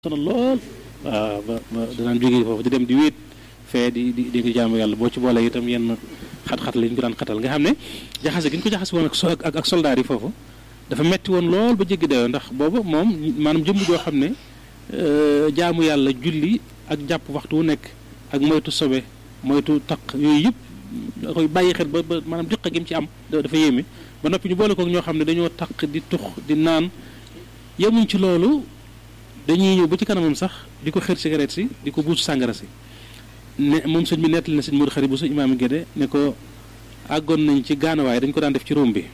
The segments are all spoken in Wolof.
sonal lool waaw ba ba danaan jógee foofu di dem di wéet fee di di di nga jaamu yàlla boo ci boole itam yenn xat-xat lañ ko daan xatal nga xam ne jaxase gi ñu ko jaxase woon ak ak ak soldaar yi foofu dafa metti woon lool ba jéggi dayoo ndax booba moom maanaam jëmm joo xam ne jaamu yàlla julli ak jàpp waxtu wu nekk ak moytu sobe moytu taq yooyu yëpp da koy bàyyi xel ba ba maanaam diq gi mu ci am dafa yéeme ba noppi ñu boole kook ñoo xam ne dañoo taq di tux di naan yemuñ ci loolu dañuy ñëw ba ci kanamam sax di ko xër cigarette si di ko buusu sàngara si ne moom sëñ bi nettali na sëñ Modou Xari bu su imaam Gédé ne ko àggoon nañ ci gaanawaay dañ ko daan def ci Rome bi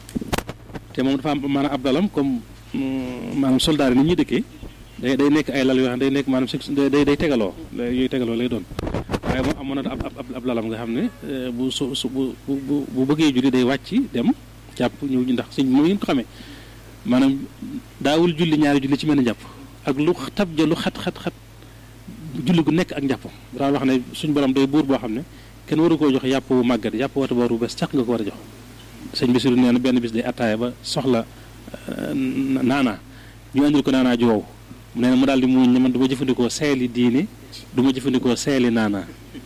te moom dafa am maanaam ab dalam comme maanaam soldaar yi ni ñuy dëkkee day day nekk ay lal yoo xam day nekk maanaam day day tegaloo yooyu tegaloo lay doon waaye moom amoon na ab ab lalam nga xam ne bu su su bu bu bu bëggee julli day wàcc dem jàpp ñëw ñu ndax sëñ bi moom ngeen ko xamee maanaam daawul julli ñaari julli ci mel ni jàpp ak lu tab ja lu xat xat xat julli gu nekk ak njàppam daan wax ne suñ borom day buur boo xam ne kenn waru koo jox yàpp wu màggat yàpp wata boor bu bees caq nga ko war a jox sëñ Bisiru nee na benn bis day attaaya ba soxla naanaa ñu andil ko naanaa ju wow nee na mu daal di muñ ne man du ma jëfandikoo seeli diine du ma jëfandikoo seeli naanaa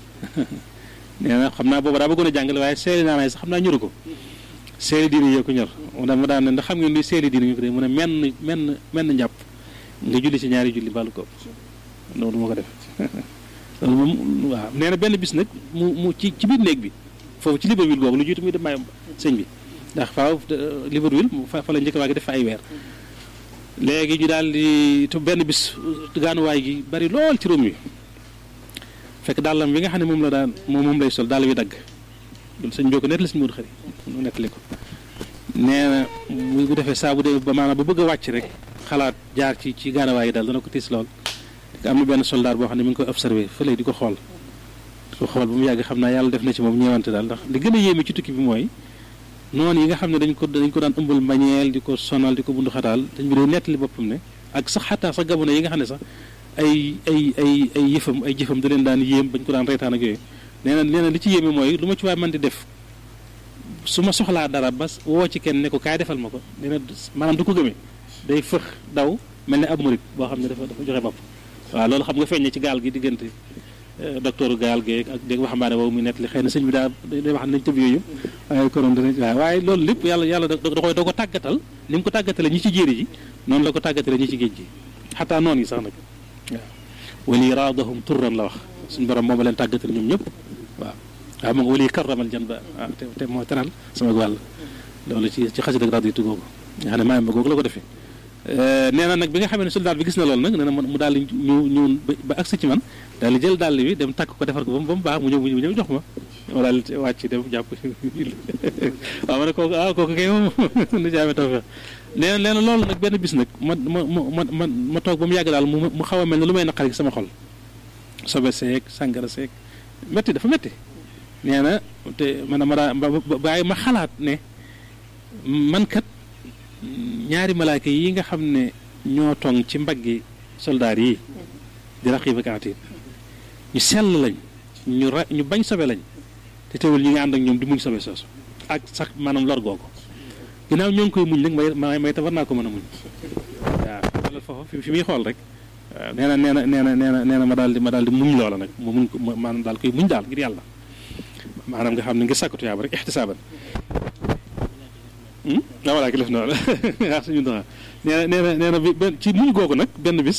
nee na xam naa booba daa bëggoon a jàngale waaye seeli naanaa yi sax xam naa ñoru ko seeli diine yoo ko ñor mu daan ma daan ne ndax xam ngeen luy seeli diine ñu ko dee mu ne menn menn menn njàpp nga julli ci ñaari julli bàllu ko loolu moo ko def loolu moom waaw nee na benn bis nag mu mu ci ci biir néeg bi foofu ci Libreville boobu lu jiitu muy dem maayam sëñ bi ndax faaw Libreville fa fa la njëkk waa gi def fa ay weer léegi ñu daal di te benn bis gaanuwaay gi bari lool ci róom yi fekk dàllam bi nga xam ne moom la daan moom moom lay sol dàll wi dagg loolu sëñ bi ko nettali sëñ Moodu Xari mu nettali ko nee na bu defee saa bu dee ba maanaam bu bëgg a wàcc rek xalaat jaar ci ci gaarawaay yi daal dana ko tiis lool am na benn soldat boo xam ne mi ngi koy observé fële di ko xool di ko xool ba mu yàgg xam naa yàlla def na ci moom ñeewante daal ndax li gën a yéeme ci tukki bi mooy noonu yi nga xam ne dañ ko dañ ko daan ëmbal mbañeel di ko sonal di ko bundu xataal dañ bi dee nettali boppam ne ak sax xataa sax gamono yi nga xam ne sax ay ay ay ay yëfam ay jëfam da leen daan yéem bañ ko daan reetaan ak yooyu nee na nee na li ci yéeme mooy lu ma ci waay man di def su ma soxlaa dara ba woo ci kenn ne ko kaay defal ma ko nee na maanaam du ko gëmee day fëx daw mel ne ab murit boo xam ne dafa dafa joxe bopp waaw loolu xam nga feeñ ci gaal gi diggante docteur gaal geeg ak dégg waxambaane boobu muy nettali xëy na sëñ bi daa day wax nañ tëb yooyu waaye konoon dana waaw waaye loolu lépp yàlla yàlla da koy da ko tàggatal ni mu ko tàggatale ñi ci jéeri ji noonu la ko tàggatale ñi ci géej gi xataa noonu yi sax nag waaw wali raadahum turran la wax suñu borom moom leen tàggatale ñoom ñëpp waaw waaw mu nga wali karramal jan ba waaw te te moo teral sama wàll loolu ci ci xasida ak raditu googu nga xam ne maayam ba googu la ko defee nee na nag bi nga xamee ne soldat bi gis na loolu nag nee na mu daal di ñëw ñëw ba agsi ci man daal di jël dàll bi dem takk ko defar ko ba mu ba mu baax mu ñëw mu ñëw jox ma ma daal di wàcc dem jàpp waaw ma ne kooku ah kooku kay moom nu jaame taw feex nee na nee na loolu nag benn bis nag ma ma ma ma ma toog ba mu yàgg daal mu mu xaw a mel ne lu may naqari gi sama xol sobe seeg sàngara seeg métti dafa métti nee na te man ma daa bàyyi ma xalaat ne man kat ñaari malaayka yi nga xam ne ñoo tong ci mbaggi soldaar yi di raqiib ak atiid ñu sell lañ ñu ra ñu bañ sobe lañ te teewul ñu ngi ànd ak ñoom di muñ sobe soosu ak sax maanaam lor googu ginnaaw ñoo ngi koy muñ nag may may te war naa ko mën a muñ waaw xoolal foofu fi muy xool rek waaw nee na nee na nee na nee na nee na ma daal di ma daal di muñ loola nag ma muñ ko maanaam daal koy muñ daal ngir yàlla maanaam nga xam ne ngir sàkkatu yaaba rek ixtisaaban waaw voilà ki def na waaw suñu doxal nee na nee na nee na benn ci muñ googu nag benn bis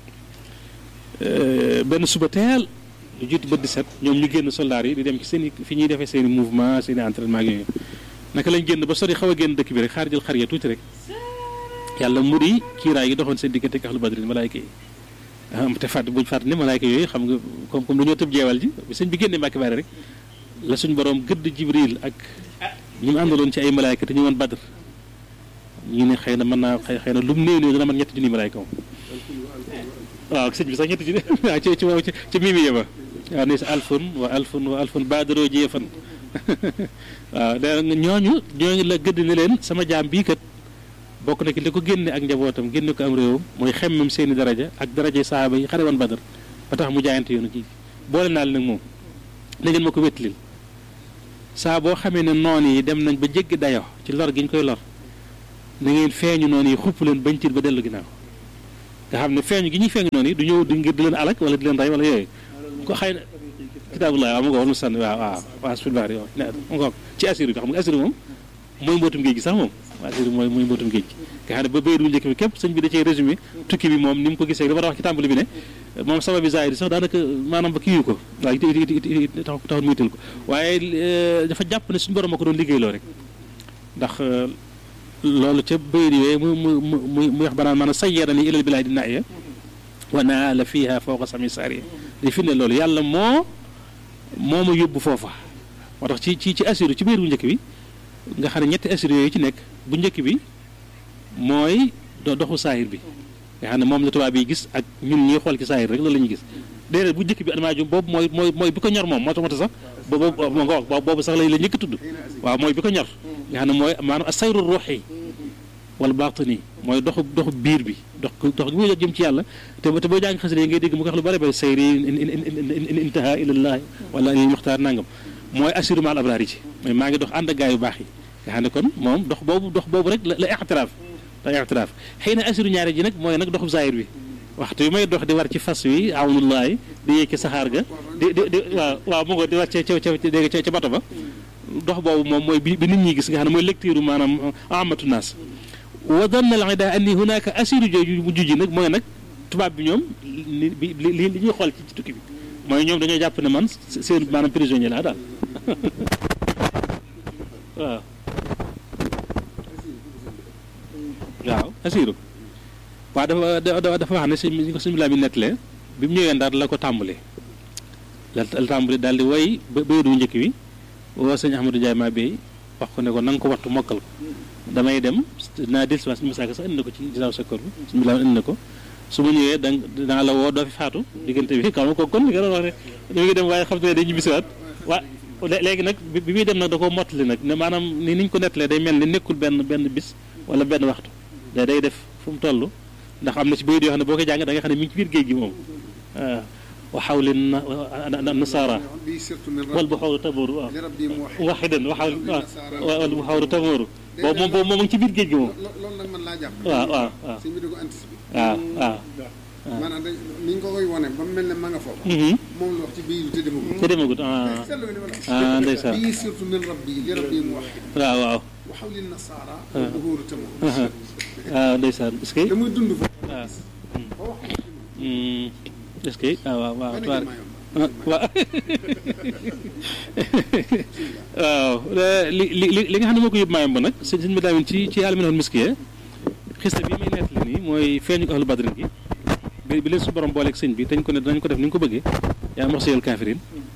benn suba teel lu jiitu bët di set ñoom ñu génn soldaar yi di dem ci seen i fi ñuy defee seen i mouvement seen i entraînement ak yooyu naka lañ génn ba sori xaw a génn dëkk bi rek xaar jël xar ya tuuti rek yàlla mu di kiiraay yi doxoon seen diggante ak ahlu badrin malaayka yi am te fàtt buñ fàtt ne malaayka yooyu xam nga comme comme dañoo tëb jeewal ji sëñ bi génnee mbàkki bari rek la suñ borom gëdd jibril ak ñi mu àndaloon ci ay malaayka te ñu woon badr ñu ne xëy na mën naa xëy xëy na lu mu néew néew dana mën ñetti junni malaayka moom waaw sëñ bi sax ñetti junni waaw ci ci ci ci mimi yema waaw ne si alfun wa alfun wa alfun badaroo jeefan waaw da ñooñu ñooñu la gëdd ne leen sama jaam bii kat bokk na ki li ko génne ak njabootam génne ko am réewam mooy xemmem seeni daraja ak daraja saaba yi xare woon badar ba tax mu jaayante yoonu kii boole naa leen nag moom na ngeen ma ko wettilil saa boo xamee ne noon yi dem nañ ba jéggi dayo ci lor gi ñu koy lor na ngeen feeñu noonu yi xupp leen bañ tiit ba dellu ginnaaw nga xam ne feeñu gi ñuy feeñu noonu yi du ñëw di ngir di leen alak wala di leen rey wala yooyu ko xëy na kitaabullah waaw mu ngo war mu sànni waaw waaw waaw sul baax waaw mu ngo ci asiru bi xam nga asiru moom mooy mbootum géej gi sax moom asiru mooy mooy mbootum géej gi nga xam ne ba bayit bu njëkk bi képp sëñ bi da cee résumé tukki bi moom ni mu ko gisee dafa wax ci tàmbali bi ne moom sabab bi zaahir sax daanaka maanaam ba kiiwu ko waaw tax taxul muy tël ko waaye dafa jàpp ne suñu borom a ko doon liggéeyloo rek ndax loolu ca bayit yooyu mu mu mu mu wax banaan maanaam sayyarani ilal bilaadi naaya wa naala fiha fawqa sami saari di fi ne loolu yàlla moo moo ma yóbbu foofa moo tax ci ci ci asiru ci biir bu njëkk bi nga xam ne ñetti asiru yooyu ci nekk bu njëkk bi mooy doxu saahir bi nga xam ne moom la tubaab yi gis ak ñun ñuy xool ci saahir rek loolu la ñuy gis déedéet bu njëkk bi adama jum boobu mooy mooy mooy bi ko ñor moom moo tax moo tax sax boobu moo nga wax boobu sax la la njëkk tudd waaw mooy bi ko ñor nga xam ne mooy maanaam asayru ruuxi wala baatini mooy doxu doxu biir bi dox dox gi muy jëm ci yàlla te te boo jàng xasida yi ngay dégg mu ko wax lu bëri bëri sayri in intaha ilallahi wala il muxtaar nangam mooy assiru maal abraar yi ci mooy maa ngi dox ànd ak gaa yu baax yi nga xam ne kon moom dox boobu dox boobu rek la ixtiraaf la ixtiraaf xëy na assiru ñaare ji nag mooy nag doxu zahir bi waxtu yu may dox di war ci fas wi awnullahi di yéeg ci saxaar ga di di di waaw waaw mu ngo di war ca ca ca dégg ca bato ba dox boobu moom mooy bi bi nit ñi gis nga xam ne mooy lecture maanaam amatu naas wa danna al ida anni hunaka asiru jooju mu jujji nag mooy nag tubaab bi ñoom li li li ñuy xool ci tukki bi mooy ñoom dañoo jàpp ne man seen maanaam prisonnier laa daal waaw waaw asiru waaw dafa dafa wax ne sëñ bi ko sëñ bi laa mi nettalee bi mu ñëwee ndaar la ko tàmbali la la tàmbali daal di woy ba baydu njëkk bi woo sëñ Ahmadou Ndiaye maa bay wax ko ne ko na nga ko wattu mokkal ko damay dem dinaa dellu si waat suñu masaaka sax indi na ko ci gisaaw sa kër bi suñu bilaam indi na ko su ma ñëwee da danaa la woo doo fi faatu diggante bi xam nga ko kon li nga doon wax ne ñu ngi dem waaye xam te ne day ñibbisiwaat waa léegi nag bi muy dem nag da koo mottali nag ne maanaam ni niñ ko nettalee day mel ni nekkul benn benn bis wala benn waxtu day day def fu mu toll ndax am na ci bayit yoo xam ne boo ko jàng da nga xam ne mi ngi ci biir géej gi moom waaw wa xawli nasaara wal bu xawru tabooru waaw waxidan wa xawli wal bu xawru tabooru boobu moom boobu moom ngi ci biir géej gi moom loolu nag man laa jàpp waaw waaw waaw sëñ bi da ko anticipé waaw waaw maanaam dañ ni ñu ko koy wone ba mu mel ne ma nga foofu moom la wax ci biir te demagut te demagut ah seetlu nga ni ma la ah ndeysaan bii surtout nen rab bi li rab bi mu wax waaw waaw wa xawli nasaara bu hóoru tamo waaw ndeysaan est-ce que da muy dund fa waaw ba wax est-ce que ah waaw waaw benn tubaar gën maa yomb waaw waaw li li li li nga xam ne moo ko yóbbu maayam ba nag sëñ sëñ bi daamin ci ci alminoon miskiye xista bi may nettali nii mooy feeñu ahlu badrin gi bi bi leen su borom booleeg sëñ bi dañ ko ne danañ ko def ni ñu ko bëggee yaa ma wax seyal kaafirin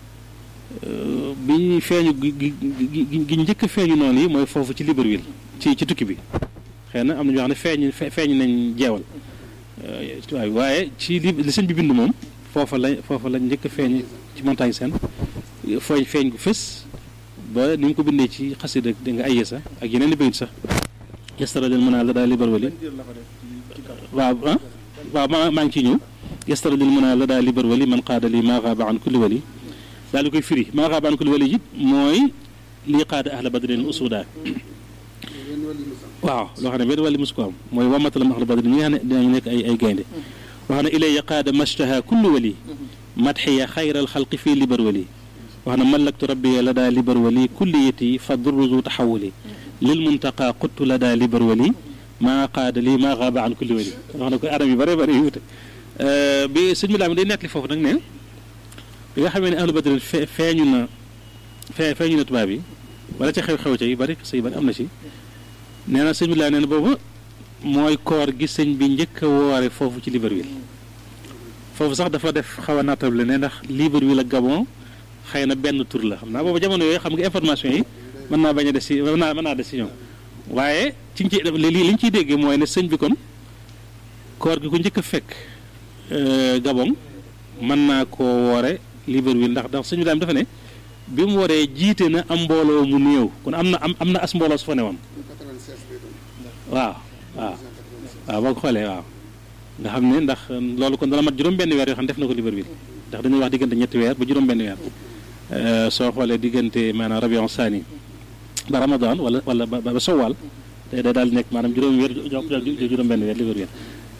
bi feeñu gi gi gi gi njëkk a feeñu noonu yi mooy foofu ci Libreville ci ci tukki bi xëy na am na ñoo xam ne feeñ feeñ nañ jeewal waaye waaye ci li li sëñ bi bind moom foofa la foofa la njëkk a feeñ ci montagne seen fooy feeñ gu fës ba ni mu ko bindee ci xasida da nga ay yesa ak yeneen i bayit sax yastara lil mën a la daal libar wali waaw ah waaw maa maa ngi ciy ñëw yastara lil mën a la daal libar wali man qaada li maa xaaba an kulli wali daal di koy firi maa xaaba an kulli wali it mooy lii qaada ahla badrin usuda benn wàllu mu sax waaw loo xam ne benn wàlli mosu ko am mooy wamatalam ahla badrin ñi nga xam ne dinañu nekk ay ay gaynde wax na ilaya qaada mashtaha kullu wali madxiya xayral xalqi fii libar wali wax na malaktu rabbiya la daa libar wali kulliyati fa durruzu taxawuli lil muntaqa quttu la daa libar wali maa qaada lii maa xaaba an kulli wali wax na ko anam yu bare bare yu wute bi sëñ bi laa mi day nettali foofu nag ne bi nga xamee ne ahlu badrin fe feeñu na fee feeñu na tubaab yi wala ca xew-xew ca yu bari sa yu bari am na ci nee na sëñ bi laa nee na boobu mooy koor gi sëñ bi njëkk a woore foofu ci Libreville foofu sax dafa def xaw a naatable ne ndax Libreville ak Gabon xëy na benn tur la xam naa boobu jamono yooyu xam nga information yi mën naa bañ a des si mën naa mën naa des si ñoom waaye ci ci li li ñu ciy déggee mooy ne sëñ bi kon koor gi ku njëkk a fekk Gabon mën naa koo woore Libreville ndax ndax sëñ bi daal dafa ne bi mu waree jiite na am mbooloo mu néew kon am na am am na as mbooloo su fa ne woon 96 lay doon waaw waaw waaw boo ko xoolee waaw nga xam ne ndax loolu kon dana mat juróom-benn weer yoo xam ne def na ko Libreville ndax dañuy wax diggante ñetti weer ba juróom-benn weer soo xoolee diggante maanaam rabion saani ba ramadan wala wala ba ba sowal te day daal di nekk maanaam juróom weer juróom-benn weer Libreville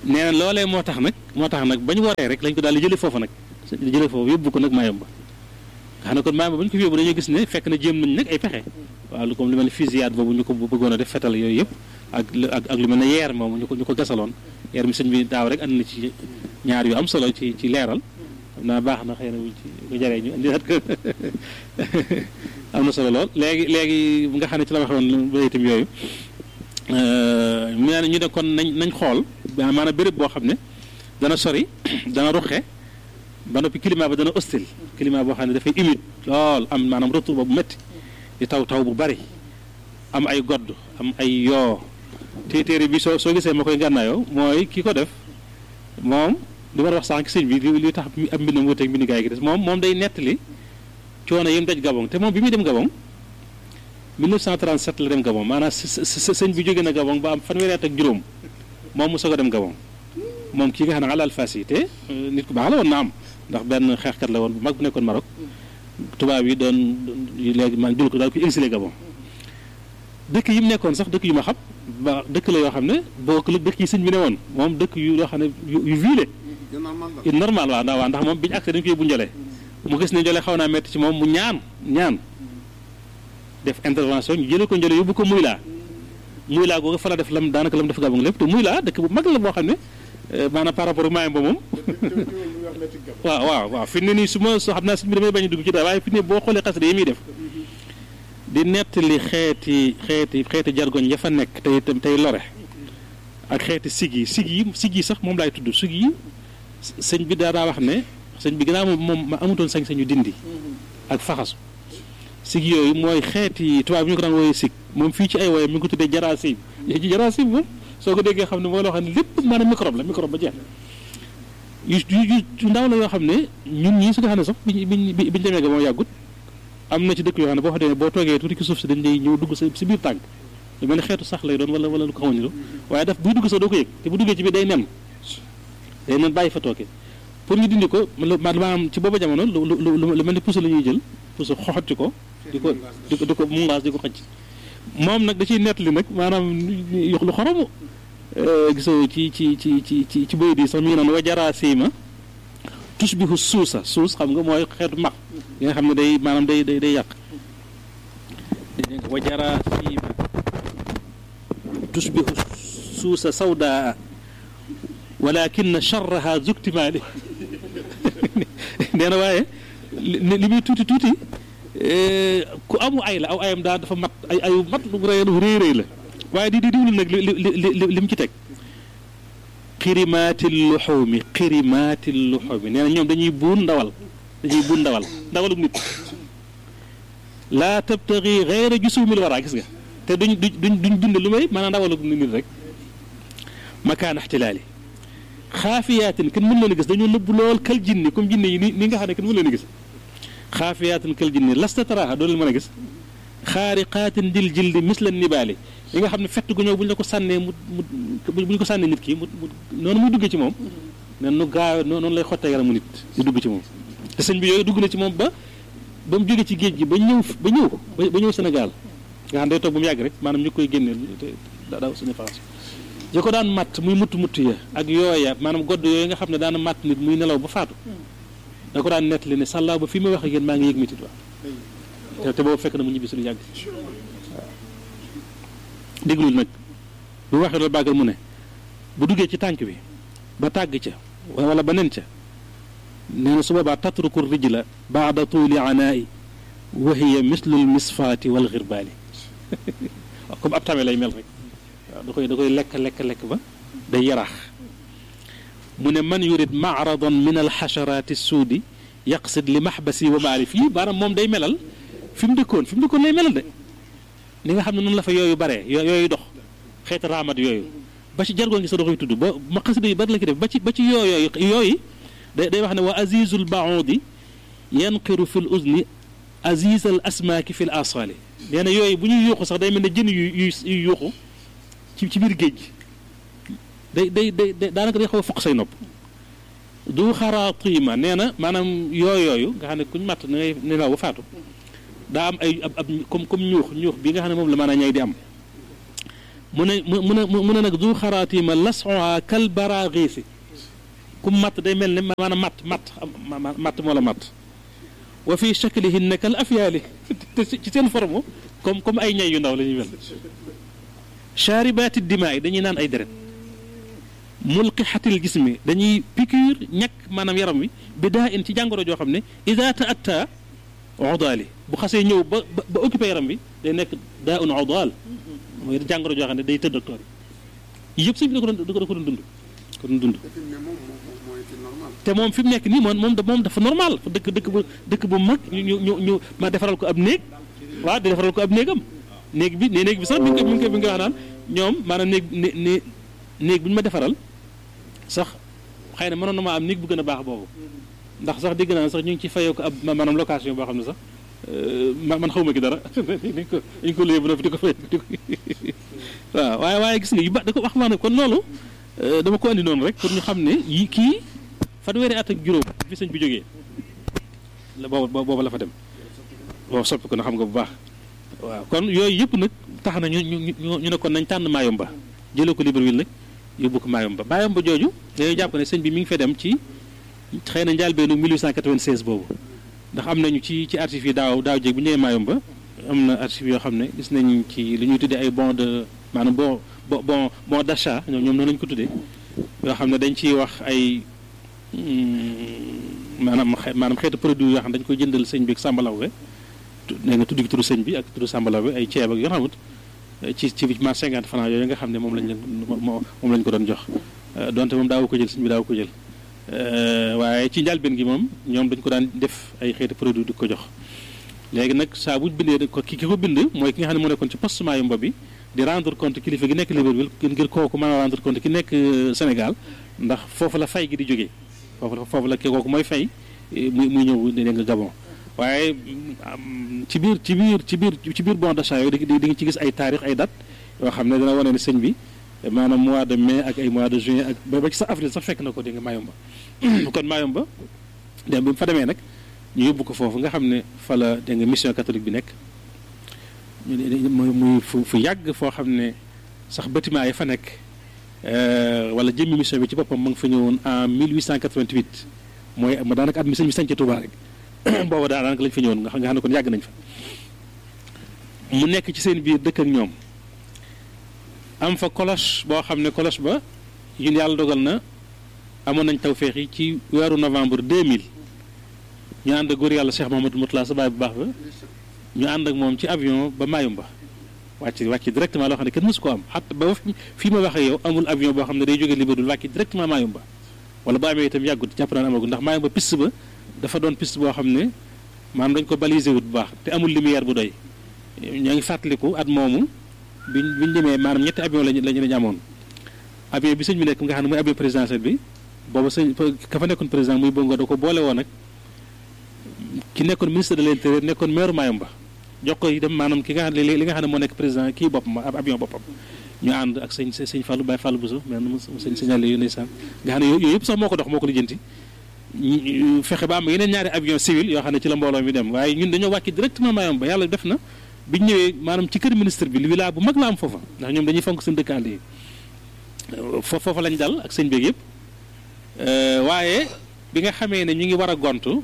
nee na loolee moo tax nag moo tax nag bañ waree rek lañ ko daal di jëlee foofu nag jëlee foofu yóbbu ko nag Mayumba nga xam ne kon Mayumba ba ñu ko fi yóbbu dañoo gis ne fekk na jéem nañ nag ay pexe waaw lu comme lu mel ne fusillade boobu ñu ko bëggoon a def fetal yooyu yëpp ak ak ak lu mel ne yeer moomu ñu ko ñu ko gasaloon yeer mi sëñ bi daaw rek andi na ci ñaar yu am solo ci ci leeral xam naa baax na xëy na bu ci bu jaree ñu indiwaat ko am na solo lool léegi léegi nga xam ne ci la waxoon ba itam yooyu mu ne ñu ne kon nañ nañ xool maanaam béréb boo xam ne dana sori dana ruxe ba noppi climat ba dana hostile climat boo xam ne dafay humide lool am maanaam retour ba bu métti di taw taw bu bari am ay godd am ay yoo te téere bi soo soo gisee ma koy gànnaayoo mooy ki ko def moom li ma wax sànq sëñ bi li li tax am mbindam wuuteeg mbindu gaay gi des moom moom day nettali coono yi mu daj Gabon te moom bi muy dem Gabon 1937 la dem Gabon maanaam sëñ bi jóge na Gabon ba am fanweeri at ak juróom moom mu soog a dem Gabon moom kii nga xam ne alal fas yi te nit ku baax la woon na am ndax benn xeexkat la woon bu mag bu nekkoon Maroc tubaab yi doon léegi man jël ko daal ko exilé Gabon dëkk yi mu nekkoon sax dëkk yu ma xam ba dëkk la yoo xam ne bokk la dëkk yi sëñ bi ne woon moom dëkk yu yoo xam ne yu viile normal waaw ndax waaw ndax moom bi ñu accès dañu ko yóbbu njële mu gis ne njële xaw naa metti ci moom mu ñaan ñaan def intervention ñu jëlee ko njële yóbbu ko muy laa muy laa googu fa la def lam daanaka lam def Gabon lépp te muy laa dëkk bu mag la boo xam ne maanaam par rapport ak maayam ba moom waaw waaw waaw fi ne nii su ma soo xam naa sëñ bi damay bañ a dugg ci dara waaye fi ne boo xoolee xasida yi muy def di nettali xeeti xeeti xeeti jargoñ ya fa nekk tey itam tey lore ak xeeti sig yi sig yi sig yi sax moom laay tudd sig yi sëñ bi daa daa wax ne sëñ bi gannaaw moom moom ma amutoon sañ-sañu dindi ak faxasu sig yooyu mooy xeeti tubaab bi ñu ko daan wooyee sig moom fii ci ay woyam mi ngi ko tuddee jaraasib yooyu ci jaraasib moom soo ko déggee xam ne mooy loo xam ne lépp maanaam microbe la microbe ba jeex yu yu yu ndaw la yoo xam ne ñun ñii su nga xam ne sax biñ biñ biñ demee ga moo yàggut am na ci dëkk yoo xam ne boo fa demee boo toogee tuuti ci suuf si dañ lay ñëw dugg sa si biir tànk lu mel ne xeetu sax lay doon wala wala lu ko xamuñu waaye daf buy dugg sax doo ko yëg te bu duggee ci biir day nen day nen bàyyi fa tooke pour ñu dindi ko maanaam ci booba jamono lu lu lu mel ne puso la ñuy jël puso xoxoti ko di ko di ko di ko mungaas di ko xëcc moom nag da ciy nettali nag maanaam lu xoromu gisoo ci ci ci ci ci ci bëy di sax mi ngi naan wajaraa siima tusbihu suusa suus xam nga mooy xeetu mag yi nga xam ne day maanaam day day day yàq dégg nga wajaraa siima tusbihu suusa sawdaa walakin charraha zuktimaali nee na waaye li muy tuuti tuuti ku amu ay la aw ayam daal dafa mat ay ayu mat lu rëy rëy rëy la waaye di di diwlu nag li li li mu ci teg xirimaati luxumi xirimaati luxumi nee na ñoom dañuy buun ndawal dañuy buun ndawal ndawaluk nit laa tabtaxi xeyra jusumil wara gis nga te duñ duñ duñ dund lu may maanaam ndawaluk nit rek makaan ixtilaali xaafiyaatin kenn mën leen a gis dañoo nëbb lool kal jinni comme jinne yi ni ni nga xam ne kenn mën leen a gis xaafiyaatin kal jinni lasta taraaxa doo leen mën a gis xaariqaatin dil jildi misla nibaali yi nga xam ne fett gu ñëw bu ñu la ko sànnee mu mu bu ñu ko sànnee nit ki mu noonu muy duggee ci moom nen nu gaaw noonu lay xottee yaramu nit di dugg ci moom te sëñ bi yooyu dugg na ci moom ba ba mu jógee ci géej gi ba ñëw ba ñëw ba ñëw Sénégal nga xam day toog ba mu yàgg rek maanaam ñu koy génneel te daaw suñu France yi ko daan matt muy mutt mutt ya ak yooya maanaam godd yooyu nga xam ne daana matt nit muy nelaw ba faatu da ko daan nettali ne sàllaaw ba fi may wax ak yéen maa ngi yëg métit waaw te te boobu fekk na mu ñibbi suñu yàgg waaw déglul nag bu waxee loolu bàggal mu ne bu duggee ci tànk bi ba tàgg ca wala ba nen ca nee na su boobaa tatruku rijla baada tuuli anaai wa hiya mislul misfaati wal xirbaali waaw comme ab tame lay mel rek waaw da koy da koy lekk lekk lekk ba day yaraax mu ne man yurid maaradan min alxacharaati suudi yaqsid li maxbasi wa maali fii maanaam moom day melal fi mu dëkkoon fi mu dëkkoon lay melal de ni nga xam ne noonu la fa yooyu bare yooyu dox xeeti raamat yooyu ba ci jargoon gi sa da koy tudd ba ma xasida yu bari la ki def ba ci ba ci yooyooyu yooyu day day wax ne wa azizul baudi yanqiru fi l uzni aziz al asmaaki fi l asali nee na yooyu bu ñuy yuuxu sax day mel ne jën yu yu yu yuuxu ci ci biir géej gi day day day daanaka day xaw a foq say nopp du xaraatiima nee na maanaam yooyooyu nga xam ne kuñ matt na ngay nelaw ba faatu daa am ay ab ab comme comme ñuux ñuux bi nga xam ne moom la maanaam ñay di am mu ne mu mu ne mu ne nag du xaraatima lasoa kal baraaxiisi ku matt day mel ne maanaam matt matt matt moo la matt wa fi shaklihinna kal afyaali te ci seen forme comme comme ay ñay yu ndaw la ñuy mel chaaribaati dimaa yi dañuy naan ay deret mulqixatil gis mi dañuy piqûre ñàkk maanaam yaram wi bi daa in ci jàngoro joo xam ne ida taatta odaali bu xasee ñëw ba ba occupé yaram bi day nekk daa un odaal mooy jàngoro joo xam ne day tëdd docteur yi yëpp sëñ bi da ko doon da ko doon dund ko doon dund te moom fi mu nekk nii moom moom moom dafa normal dëkk dëkk bu dëkk bu mag ñu ñu ñu ñu ma defaral ko ab néeg waaw di defaral ko ab néegam néeg bi ne néeg bi sax mi ngi koy mi ngi koy mi ngi wax naan ñoom maanaam néeg né néeg bi ñu ma defaral sax xëy na mënoon na maa am néeg bu gën a baax boobu ndax sax dégg naa sax ñu ngi ci fayoo ko ab maanaam location boo xam ne sax man xawma ki dara dañ ko dañ ko léegi ba noppi di ko fay di ko waaw waaye waaye gis nga yu ba da ko wax maa ne kon loolu dama ko andi noonu rek pour ñu xam ne yi kii fanweeri at ak juróom fi sëñ bi jógee la booba booba la fa dem boobu soppi ko na xam nga bu baax waaw kon yooyu yëpp nag tax na ñu ñu ñu ne kon nañ tànn Mayumba jëlee ko Libreville nag yóbbu ko Mayumba Mayumba jooju dañuy jàpp ne sëñ bi mi ngi fa dem ci xëy na njëlbéenu 1896 boobu ndax am nañu ci ci archives yi daaw daaw jéeg bu ñëwee Mayumba am na archives yoo xam ne gis nañ ci li ñuy tuddee ay bon de maanaam bon bon bon d'achat ñoom ñoom noonu lañu ko tuddee yoo xam ne dañ ciy wax ay maanaam maanaam xeetu produit yoo xam ne dañ koy jëndal sëñ bi ak sàmbalawbe nee nga tudd gi turu sëñ bi ak turu sàmbalawbe ay ceeb ak yoo xamut ci ci ma cinquante francs yooyu nga xam ne moom lañ leen moom lañ ko doon jox donte moom daawu ko jël sëñ bi daawu ko jël waaye ci njëlbéen gi moom ñoom dañ ko daan def ay xeetu produit di ko jox léegi nag saa bu bindee ko ki ki ko bind mooy ki nga xam ne moo nekkoon ci poste Mayumba bi di rendre compte kilifa gi nekk Libreville ngir kooku mën a rendre compte ki nekk Sénégal ndax foofu la fay gi di jógee foofu la foofu la kooku mooy fay muy muy ñëw dégg nga Gabon waaye ci biir ci biir ci biir ci biir bon d'achat yooyu di di nga ci gis ay taarix ay date yoo xam ne dana wane ne sëñ bi maanaam mois de mai ak ay mois de juin ak ba ci sax avril sax fekk na ko dégg nga Mayumba kon Mayumba dem bi mu fa demee nag ñu yóbbu ko foofu nga xam ne fa la dégg nga mission catholique bi nekk muy muy fu fu yàgg foo xam ne sax bâtiment yi fa nekk wala jëmmi mission bi ci boppam ma nga fa ñëwoon en 1888 mooy ma daanaka at mi sëñ bi sañc Touba rek booba daanaka lañ fa ñëwoon nga xam ne kon yàgg nañ fa mu nekk ci seen biir dëkk ak ñoom am fa cloche boo xam ne cloche ba ñun yàlla dogal na amoon nañ tawféex yi ci weeru novembre 2000 ñu ànd ak góor yàlla Cheikh Mahamadou Moutala sa baay bu baax ba ñu ànd ak moom ci avion ba Mayumba wàcc wàcc directement loo xam ne kenn mësu ko am xat ba fii ma waxee yow amul avion boo xam ne day jógee Libreville wàcc directement Mayumba wala bu amee itam yàggut jàpp naa ne amagul ndax Mayumba piste ba dafa doon piste boo xam ne maanaam dañ ko balisé wut bu baax te amul lumière bu doy ñoo ngi fàttaliku at moomu biñ biñ demee maanaam ñetti avion lañu lañu lañu amoon avion bi sëñ bi nekk nga xam ne mooy avion présidentiel bi booba sëñ ka fa nekkoon président muy bongo da ko boole woon ak ki nekkoon ministre de l'intérieur nekkoon maire Mayumba jox ko itam maanaam ki nga xam ne li nga xam ne moo nekk président kii boppam ab avion boppam ñu ànd ak sëñ sëñ Fallou Baye Fallou Bousso mais mu sëñ signalé yu ndeysaan nga xam ne yooyu yëpp sax moo ko dox moo ko lijjanti fexe ba am yeneen ñaari avion civil yoo xam ne ci la mbooloo mi dem waaye ñun dañoo wàcc directement Mayumba yàlla def na biñ ñëwee maanaam ci kër ministre bi li village bu mag la am foofa ndax ñoom dañuy fonk seen dëkk àll yi foofa lañ dal ak sëñ beeg yëpp waaye bi nga xamee ne ñu ngi war a gontu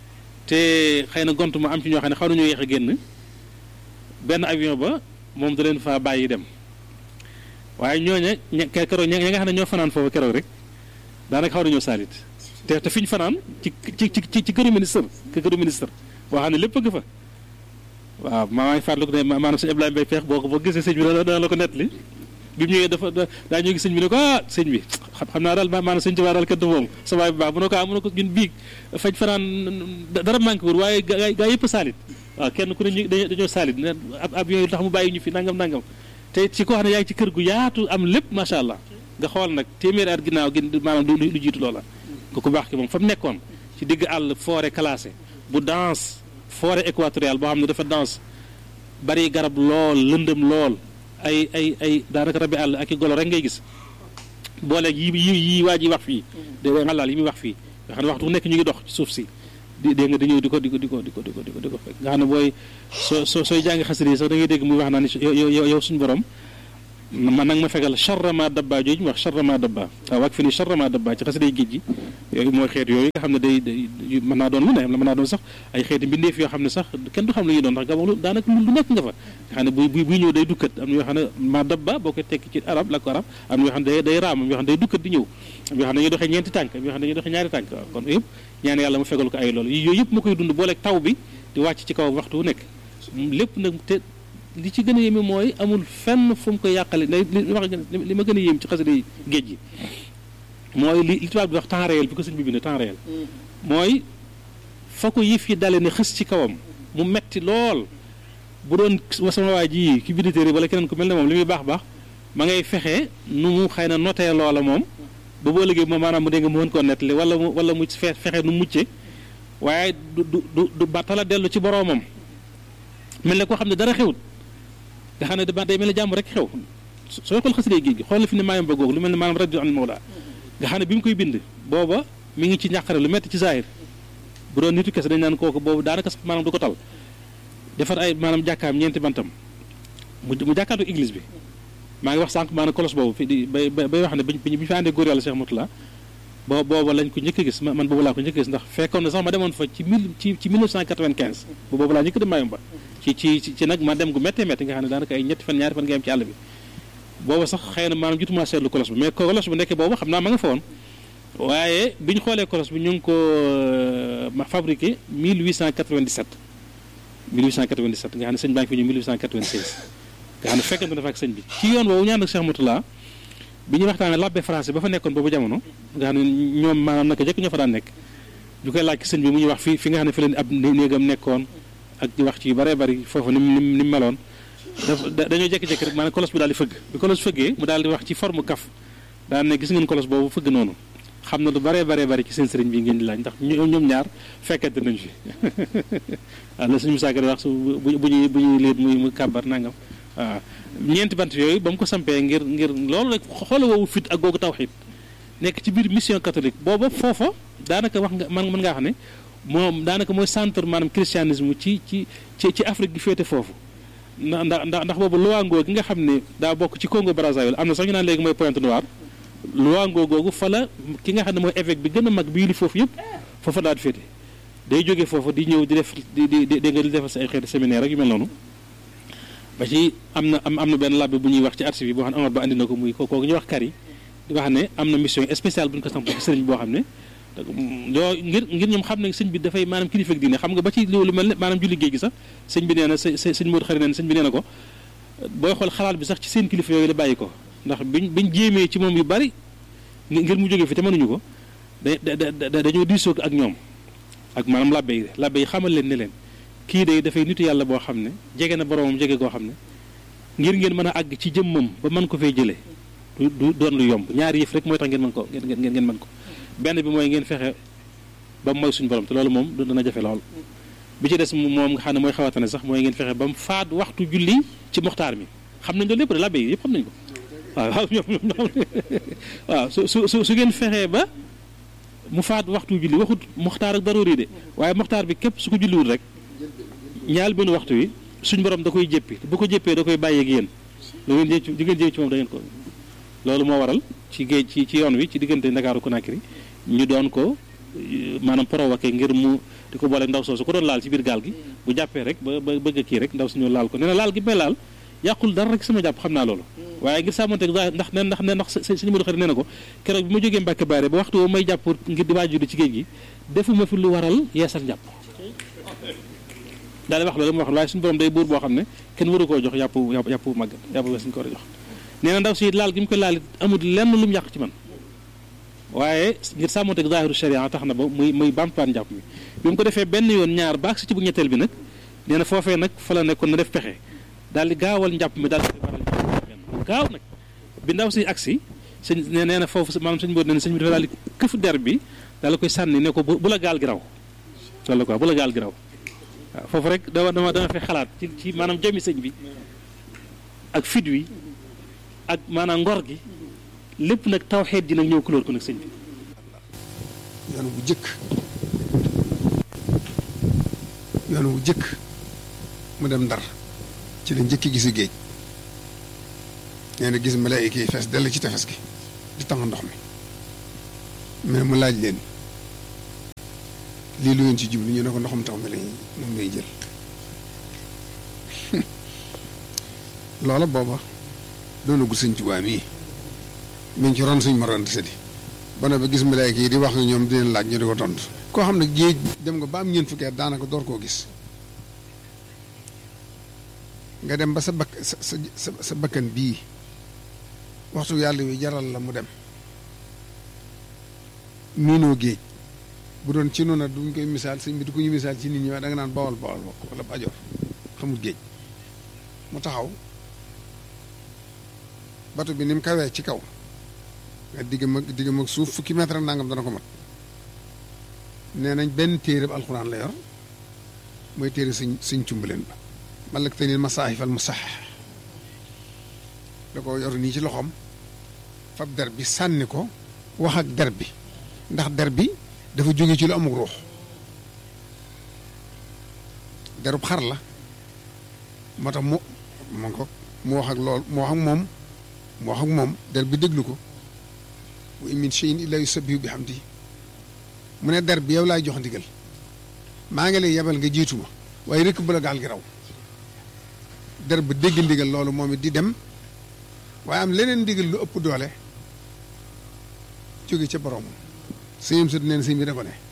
te xëy na gont ma am ci ñoo xam ne xaw nañoo yéex a génn benn avion ba moom da leen fa bàyyi dem waaye ñooña ña keroog ña nga xam ne ñoo fanaan foofu keroog rek daanaka xaw nañoo saalit te te fi ñu fanaan ci ci ci ci këru ministre këru ministre boo xam ne lépp a nga fa waaw maa ngi fàttaliku ne maanaam sëñ Abdoulaye Mbaye Peex boo ko boo gisee sëñ bi dana la ko nettali bi mu ñëwee dafa daa ñëw gis sëñ bi ne ko ah sëñ bi xam naa daal maanaam sëñ Tuubaa daal kenn du moom sa waay bu baax mu ne ko ah mu ne ko ñun biig faj fanaan dara manqué wul waaye gaa gaa yëpp saalit waaw kenn ku ne ñu dañoo saalit ne ab avion yi tax mu bàyyi ñu fi nangam nangam te ci koo xam ne yaa ngi ci kër gu yaatu am lépp macha allah nga xool nag téeméeri at ginnaaw gi maanaam du lu jiitu loola nga ko baax ki moom fa mu nekkoon ci digg àll forêt classée bu dense forêt équatoriale boo xam ne dafa dense bari garab lool lëndëm lool ay ay ay daanaka rabi àll ak i golo rek ngay gis booleeg yi yi yi waa ji wax fii de ngalaal yi muy wax fii nga xam ne waxtu nekk ñu ngi dox ci suuf si di dégg nga di ñëw di ko di ko di ko di ko di ko di ko di ko fekk nga xam ne booy soo soo sooy jàngi xasida yi sax da ngay dégg muy wax naa ni yow yow yow suñu borom man nag ma fegal charrama dabba jooju ñu wax charrama dabba waaw wak fi ni charrama dabba ci xasiday géej gi yooyu mooy xeet yooyu nga xam ne day day mën naa doon lu ne mën naa doon sax ay xeeti mbindeef yoo xam ne sax kenn du xam lu ñuy doon ndax gabon lu daanaka lu nekk nga fa nga xam ne bu buy ñëw day dukkat am na yoo xam ne ma dabba boo koy tekki ci arab la ko arab am na yoo xam ne day day raam am yoo xam ne day dukkat di ñëw am yoo xam ne dañuy doxee ñeenti tànk am yoo xam ne dañuy doxee ñaari tànk waaw kon yëpp ñaan yàlla mu fegal ko ay loolu yooyu yëpp ma koy dund booleeg taw bi di wàcc ci kaw waxtu wu nekk lépp nag te li ci gën a yéeme mooy amul fenn fu mu ko yàqale li wax li ma gën a yéem ci xasida yi géej gi mooy li li tubaab di wax temps réel bi ko sëñ bi bind temps réel mooy fa ko yëf yi dale ne xës ci kawam mu metti lool bu doon sama waa ji ki bind téere wala keneen ku mel ne moom li muy baax baax ma ngay fexe nu mu xëy na notee loola moom ba boo liggéey moom maanaam mu dégg nga mu mën koo nettali wala mu wala mu fexe nu mucce waaye du du du du battala dellu ci boroomam mel ne koo xam ne dara xewut nga xam ne da day mel ne jàmm rek xew sooy xool xasida géej gi xool la fi ne maayam ba googu lu mel ne maanaam rajo an mawla nga xam ne bi mu koy bind booba mi ngi ci ñàqare lu metti ci zaahir bu doon nitu kese dañ naan kooku boobu daanaka sax maanaam du ko tal defar ay maanaam jàkkaam ñeenti bantam mu mu jàkkaatu église bi maa ngi wax sànq maanaam kolos boobu fi di bay bay wax ne bi bi ñu fi àndee góor yàlla Cheikh Moutala boo booba lañ ko njëkk a gis man boobu laa ko njëkk a gis ndax fekkoon na sax ma demoon fa ci mille ci ci 1995 bu boobu laa njëkk dem Mayumba ci ci ci nag ma dem gu méttee métti nga xam ne daanaka ay ñetti fan ñaari fan nga am ci àll bi booba sax xëy na maanaam jutuma seetlu kolos bi mais kolos bu nekkee boobu xam naa ma nga fa woon waaye bi ñu xoolee kolos bi ñu ngi ko ma fabriqué 1897 1897 nga xam ne sëñ baa ngi fi ñu 1896 nga xam ne fekkante na fa ak sëñ bi ci yoon boobu ñaan ak Cheikh Moutala bi ñu waxtaanee labbe français ba fa nekkoon boobu jamono nga xam ne ñoom maanaam naka jëkk ñoo fa daan nekk ñu koy laaj sëñ bi mu ñuy wax fi fi nga xam ne fi leen ab néegam nekkoon ak di wax ci yu bëree bëri foofu ni mu ni mu meloon dafa dañoo jékki-jékki rek maanaam kolos bi daal di fëgg bi kolos fëggee mu daal di wax ci forme kaf daan ne gis ngeen kolos boobu fëgg noonu xam na lu bëree bëree bëri ci seen sëriñ bi ngeen di laaj ndax ñoom ñaar fekkente nañ fi waaw la suñu musaaka di wax su bu bu ñuy bu ñuy liit muy muy kàbbar nangam waaw ñeenti bant yooyu ba mu ko sampee ngir ngir loolu rek xoola woowu fit ak googu tawxiit nekk ci biir mission catholique booba foofa daanaka wax nga man mën ngaa xam ne moom daanaka mooy centre maanaam christianisme ci ci ci ci Afrique gi féete foofu ndax ndax ndax boobu Luango gi nga xam ne daa bokk ci Congo Brazzaville am na sax ñu naan léegi mooy Pointe Noire Luango googu fa la ki nga xam ne mooy évêque bi gën a mag bii li foofu yëpp foofa daal di féete day jógee foofu di ñëw di def di di di nga di defal sa ay xeeti séminaire ak yu mel noonu ba ci am na am am na benn labbe bu ñuy wax ci archive yi boo xam ne Omar ba andi na ko muy kooku ñuy wax kari di wax ne am na mission spéciale bu ñu ko samp ci sëriñ boo xam ne yoo ngir ngir ñoom xam ne sëñ bi dafay maanaam kilifa ak diine xam nga ba ci lu mel ne maanaam julli géej gi sax sëñ bi nee na sëñ Modou xarit nee na sëñ bi nee na ko booy xool xalaat bi sax ci seen kilifa yooyu la bàyyi ko ndax biñ biñ jéemee ci moom yu bari ngir mu jógee fi te mënuñu ko da dañoo diisoo ak ñoom ak maanaam labbe yi labbe yi xamal leen ne leen kii de dafay nitu yàlla boo xam ne jege na boromam jege koo xam ne ngir ngeen mën a àgg ci jëmmam ba mën ko fay jëlee du du doon lu yomb ñaari yëf rek mooy tax ngeen mën ko ngeen ngeen ngeen mën ko benn bi mooy ngeen fexe ba mooy suñu borom te loolu moom dana jafe lool bi ci des moom nga xam ne mooy xawatane sax mooy ngeen fexe ba mu faat waxtu julli ci moxtaar mi xam nañ loolu lépp de labbe yi yëpp xam nañ ko waaw waaw ñoom ñoom waaw su su su su ngeen fexee ba mu faat waxtu julli waxut moxtaar ak daroori de waaye moxtaar bi képp su ko julliwul rek ñaal benn waxtu wi suñ borom da koy jéppi bu ko jéppee da koy bàyyeeg yéen lu ngeen jëm ci di ngeen jëm ci moom da ngeen ko loolu moo waral ci géej ci ci yoon wi ci diggante Ndakaaru Conakry ñu doon ko maanaam provoqué ngir mu di ko boole ndaw soosu ko doon laal ci biir gaal gi bu jàppee rek ba ba bëgg a kii rek ndaw si ñëw laal ko nee na laal gi may laal yàqul dara rek sama jàpp xam naa loolu waaye ngir sàmmanteeg ndax ne ndax ne ndax suñu mënu xarit nee na ko keroog bi ma jógee Mbàkke Baare ba waxtu woo may jàpp ngir di waajur ci géej gi defuma fi lu waral yeesal njàpp daal di wax loolu mu wax waaye suñu borom day buur boo xam ne kenn waru koo jox yàpp yàpp yàpp màggat yàpp suñu ko war a jox nee na ndaw si laal gi mu koy laal amul lenn lu mu yàq ci man waaye ngir sàmmanteeg zaahiru sharia tax na ba muy muy bàmpaan njàpp mi bi mu ko defee benn yoon ñaar baax si ci bu ñetteel bi nag nee na foofee nag fa la nekkoon na def pexe daal di gaawal njàpp mi daal di koy baral gaaw nag bi ndaw si agsi sëñ nee na foofu maanaam sëñ boobu nee na sëñ bi dafa daal di këf der bi daal di koy sànni ne ko bu la gaal gi raw loolu quoi bu la gaal gi raw waaw foofu rek dama dama dama fay xalaat ci ci maanaam jëmi sëñ bi ak fit wi ak maanaam ngor gi lépp nag tawxeet ji nag ñëw kulóor ko nag sëñ bi yoon bu jëkk yoon bu jëkk mu dem ndar ci la njëkki gisi géej nee na gis malaayika yi fees dell ci tefes gi di tàng ndox mi mais mu laaj leen lii lu ngeen ci jublu ñu ne ko ndoxum taw mi lañ moom lay jël loola booba doonagul sëñ Tuubaa mii mi ngi ci ron suñ moroon sëdi ba ne ba gis malaayika yi di wax nga ñoom di leen laaj ñu di ko tontu koo xam ne géej dem nga ba am ñeent fukki at daanaka door koo gis nga dem ba sa bakk sa sa sa bakkan bii waxtu yàlla wi jaral la mu dem miinoo géej bu doon ci noonu duñ koy misaal sëñ bi du ko ñu misaal ci nit ñi waaye da nga naan bawal bawal bokk wala ajoor xamul géej mu taxaw bato bi ni mu kawee ci kaw nga digg mag digg mag suuf fukki mètre nangam dana ko mat nee nañ benn téere bu alxuraan la yor mooy téere sëñ sëñ cumbaleen ba malak te nil masaahifal mu sax da ko yor nii ci loxoom fab der bi sànni ko wax ak der bi ndax der bi dafa jóge ci lu amul ruux derub xar la moo tax mu mu ko mu wax ak lool mu wax ak moom mu wax ak moom der bi déglu ko wa in min shay'in illa yusabbihu bihamdi mu ne der bi yow laay jox ndigal maa ngi lay yebal nga jiitu ma waaye rek bu la gaal gi raw der ba dégg ndigal loolu moom it di dem waaye am leneen ndigal lu ëpp doole jóge ca borom sëñam sut neen sëñ bi da ko ne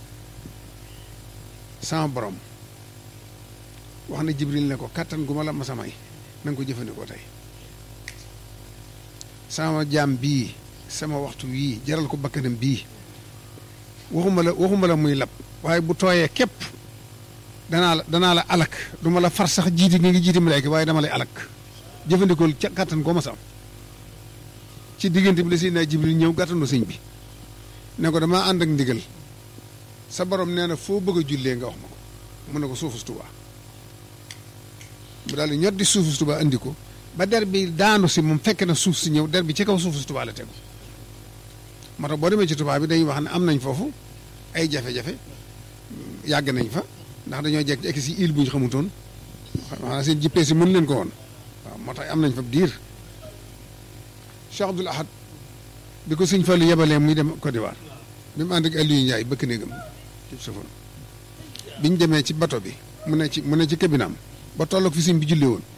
sama borom wax na jibril ne ko kàttan gu ma la masa may na nga ko jëfandikoo tey sama jaam bii sama waxtu wii jaral ko bakkanam bii waxuma la waxuma la muy lab waaye bu tooyee képp danaa la danaa la alak du ma la far sax jiiti nga ngi jiiti malaayka waaye dama lay alak jëfandikool ca kàttan koo ma sam ci diggante bi la Seydina Jibril ñëw gàttanu sëñ bi ne ko damaa ànd ak ndigal sa borom nee na foo bëgg a jullee nga wax ma ko mu ne ko suufus Tuubaa mu daal di ñot di suufus Tuubaa andi ko ba der bi daanu si moom fekk na suuf si ñëw der bi ci kaw suufus Tuubaa la tegu moo tax boo demee ci Tuubaa bi dañuy wax ne am nañ foofu ay jafe-jafe yàgg nañ fa ndax dañoo jekk ci si île bu ñu xamutoon maanaam seen jippee si mën leen ko woon waaw moo tax am nañ fa diir Cheikh Abdoul Ahad bi ko sëñ Fallu yebalee muy dem Côte d'Ivoire bi mu ànd ak Aliou Ndiaye bëkk néegam ci sofon bi ñu demee ci bato bi mu ne ci mu ne ci kabinaam ba tolloog fi sëñ bi julli woon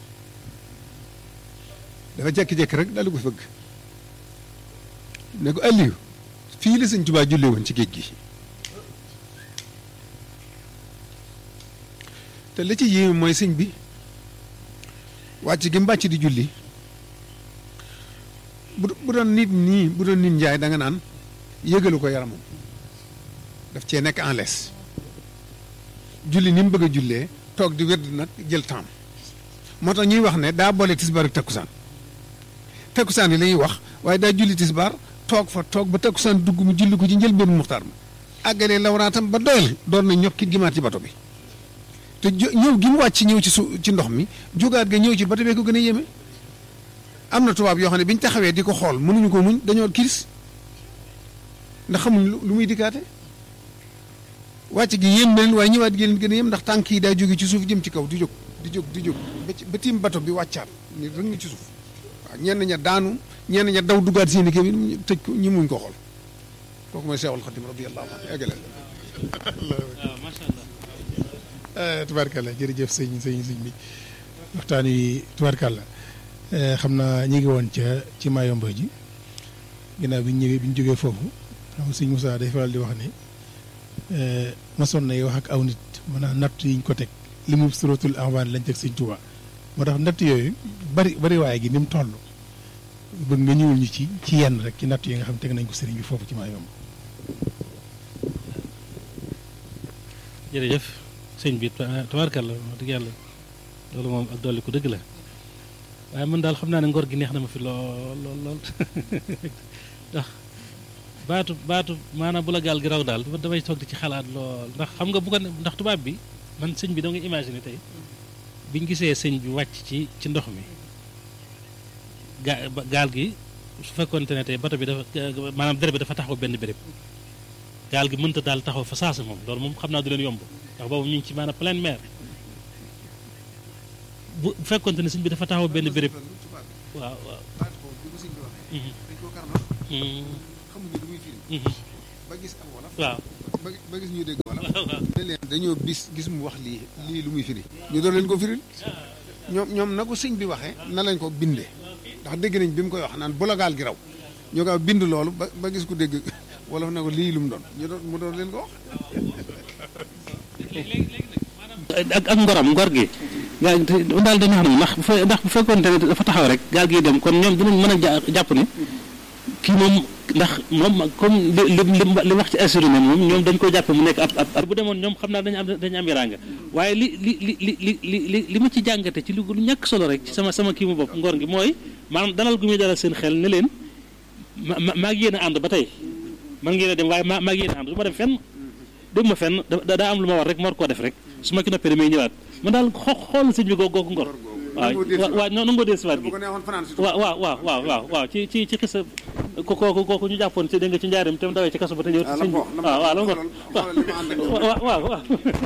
dafa jekki-jekki rek daal di ko fëgg ne ko Aliou fii la sëñ Tuubaa julli woon ci géej gi te li ci yéeme mooy sëñ bi wàcc gi mbàcc di julli bu bu doon nit nii bu doon nit njaay da nga naan yëgalu ko yaramam daf cee nekk en laisse julli ni mu bëgg a jullee toog di wérd nag jël temps moo tax ñuy wax ne daa boole tisbaar ak takkusaan takkusaan yi la ñuy wax waaye daa julli tisbaar toog fa toog ba takkusaan dugg mu julli ko ci njëlbéenu muxtaar ma àggalee lawraatam ba doyal doon na ñokki gimaat ci bato bi te ñëw gi mu wàcc ñëw ci su ci ndox mi jógaat ga ñëw ci bato bee ko gën a yéeme am na tubaab yoo xam ne bi ñu taxawee di ko xool mënuñu ko muñ dañoo kiris ndax xamuñ lu muy dikkaate wàcc gi yéem na leen waaye ñëwaat gi leen gën a yéem ndax tànk yi daa jóge ci suuf jëm ci kaw di jóg di jóg di jóg ba ci ba tiim bato bi wàccaat ni rëng ci suuf waaw ñenn ña daanu ñenn ña daw duggaat seen i kii bi tëj ko ñi muñ ko xool kooku mooy Seexul Xadim radiyallahu anhu eggale waaw macha allah. tubaarkàlla jërëjëf sëñ sëñ sëñ bi waxtaan wi tubaarkàlla xam naa ñu ngi woon ca ci Mayomba ji ginnaaw bi ñu ñëwee bi ñu jógee foofu xam nga sëñ Moussa day faral di wax ne masoon nay wax ak aw nit maanaam natt yi ñu ko teg li mu suratul Anfal lañ teg sëñ Tuubaa moo tax natt yooyu bari bari waaye gi ni mu toll bëgg nga ñëwul ñu ci ci yenn rek ci natt yi nga xam teg nañ ko sëriñ bi foofu ci Mayomba. jërëjëf sëñ bi tabaarkalla wax dëgg yàlla loolu moom ak dolli ko dëgg la waaye man daal xam naa ne ngor gi neex na ma fi lool lool lool ndax baatu baatu maanaam bu la gaal gi raw daal damay toog di ci xalaat lool ndax xam nga bu ko ndax tubaab bi man sëñ bi da nga imaginer tey biñ gisee sëñ bi wàcc ci ci ndox mi gaa gaal gi su fekkoonte ne tey bato bi dafa maanaam dere bi dafa taxaw benn béréb gaal gi mënta daal taxaw fa saasa moom loolu moom xam naa du leen yomb ndax boobu ñu ngi ci maanaam pleine mer bu fekkonte ne sëñ bi dafa taxaw benn béréb waaw waaw dañ koo karma xamuñu lu muy firi ba gis am wala waaw ba ba gis ñu dégg wala ne leen dañoo bis gis mu wax lii lii lu muy firi ñu doon leen ko firil ñoom ñoom na ko sëñ bi waxee na lañ ko bindee ndax dégg nañ bi mu koy wax naan bu la gaal gi raw ñu gaaw bind loolu ba ba gis ko dégg wala ne ko lii lu mu doon ñu doon mu doon leen ko wax ak ak ngoram ngor gi gaa daal dañu xam ne ndax bu fe ndax bu fekkoon ne dafa taxaw rek gaal gi dem kon ñoom dinañ mën a ja- jàpp ne kii moom ndax moom comme li li li wax ci assuré ne moom ñoom dañ ko jàppe mu nekk ab ab ab bu demoon ñoom xam naa dañu am dañu am yaraanga waaye li li li li li li li li ma ci jàngate ci lu lu ñàkk solo rek ci sama sama kii mu bopp ngor gi mooy maanaam dalal gu muy dalal seen xel ne leen ma ma maa ngi yéen a ànd ba tey man ngeen a dem waaye maa maa ngi yéen a ànd du ma dem fenn dem ma fenn da daa am lu ma war rek ma war koo def rek su ma ki noppee damay ñëwaat man daal xo xool sëñ bi googu ngor waaw waaw non nangoo dee siwaat gi bu ko neexoon fanaan si waaw waaw waaw waaw waaw waaw ci ci ci xisa ko kooku kooku ñu jàppoon ci dégg nga ci njaarim te mu dawee ci kaso ba te ñëw sëñ bi waaw waaw la ngor waaw waaw waaw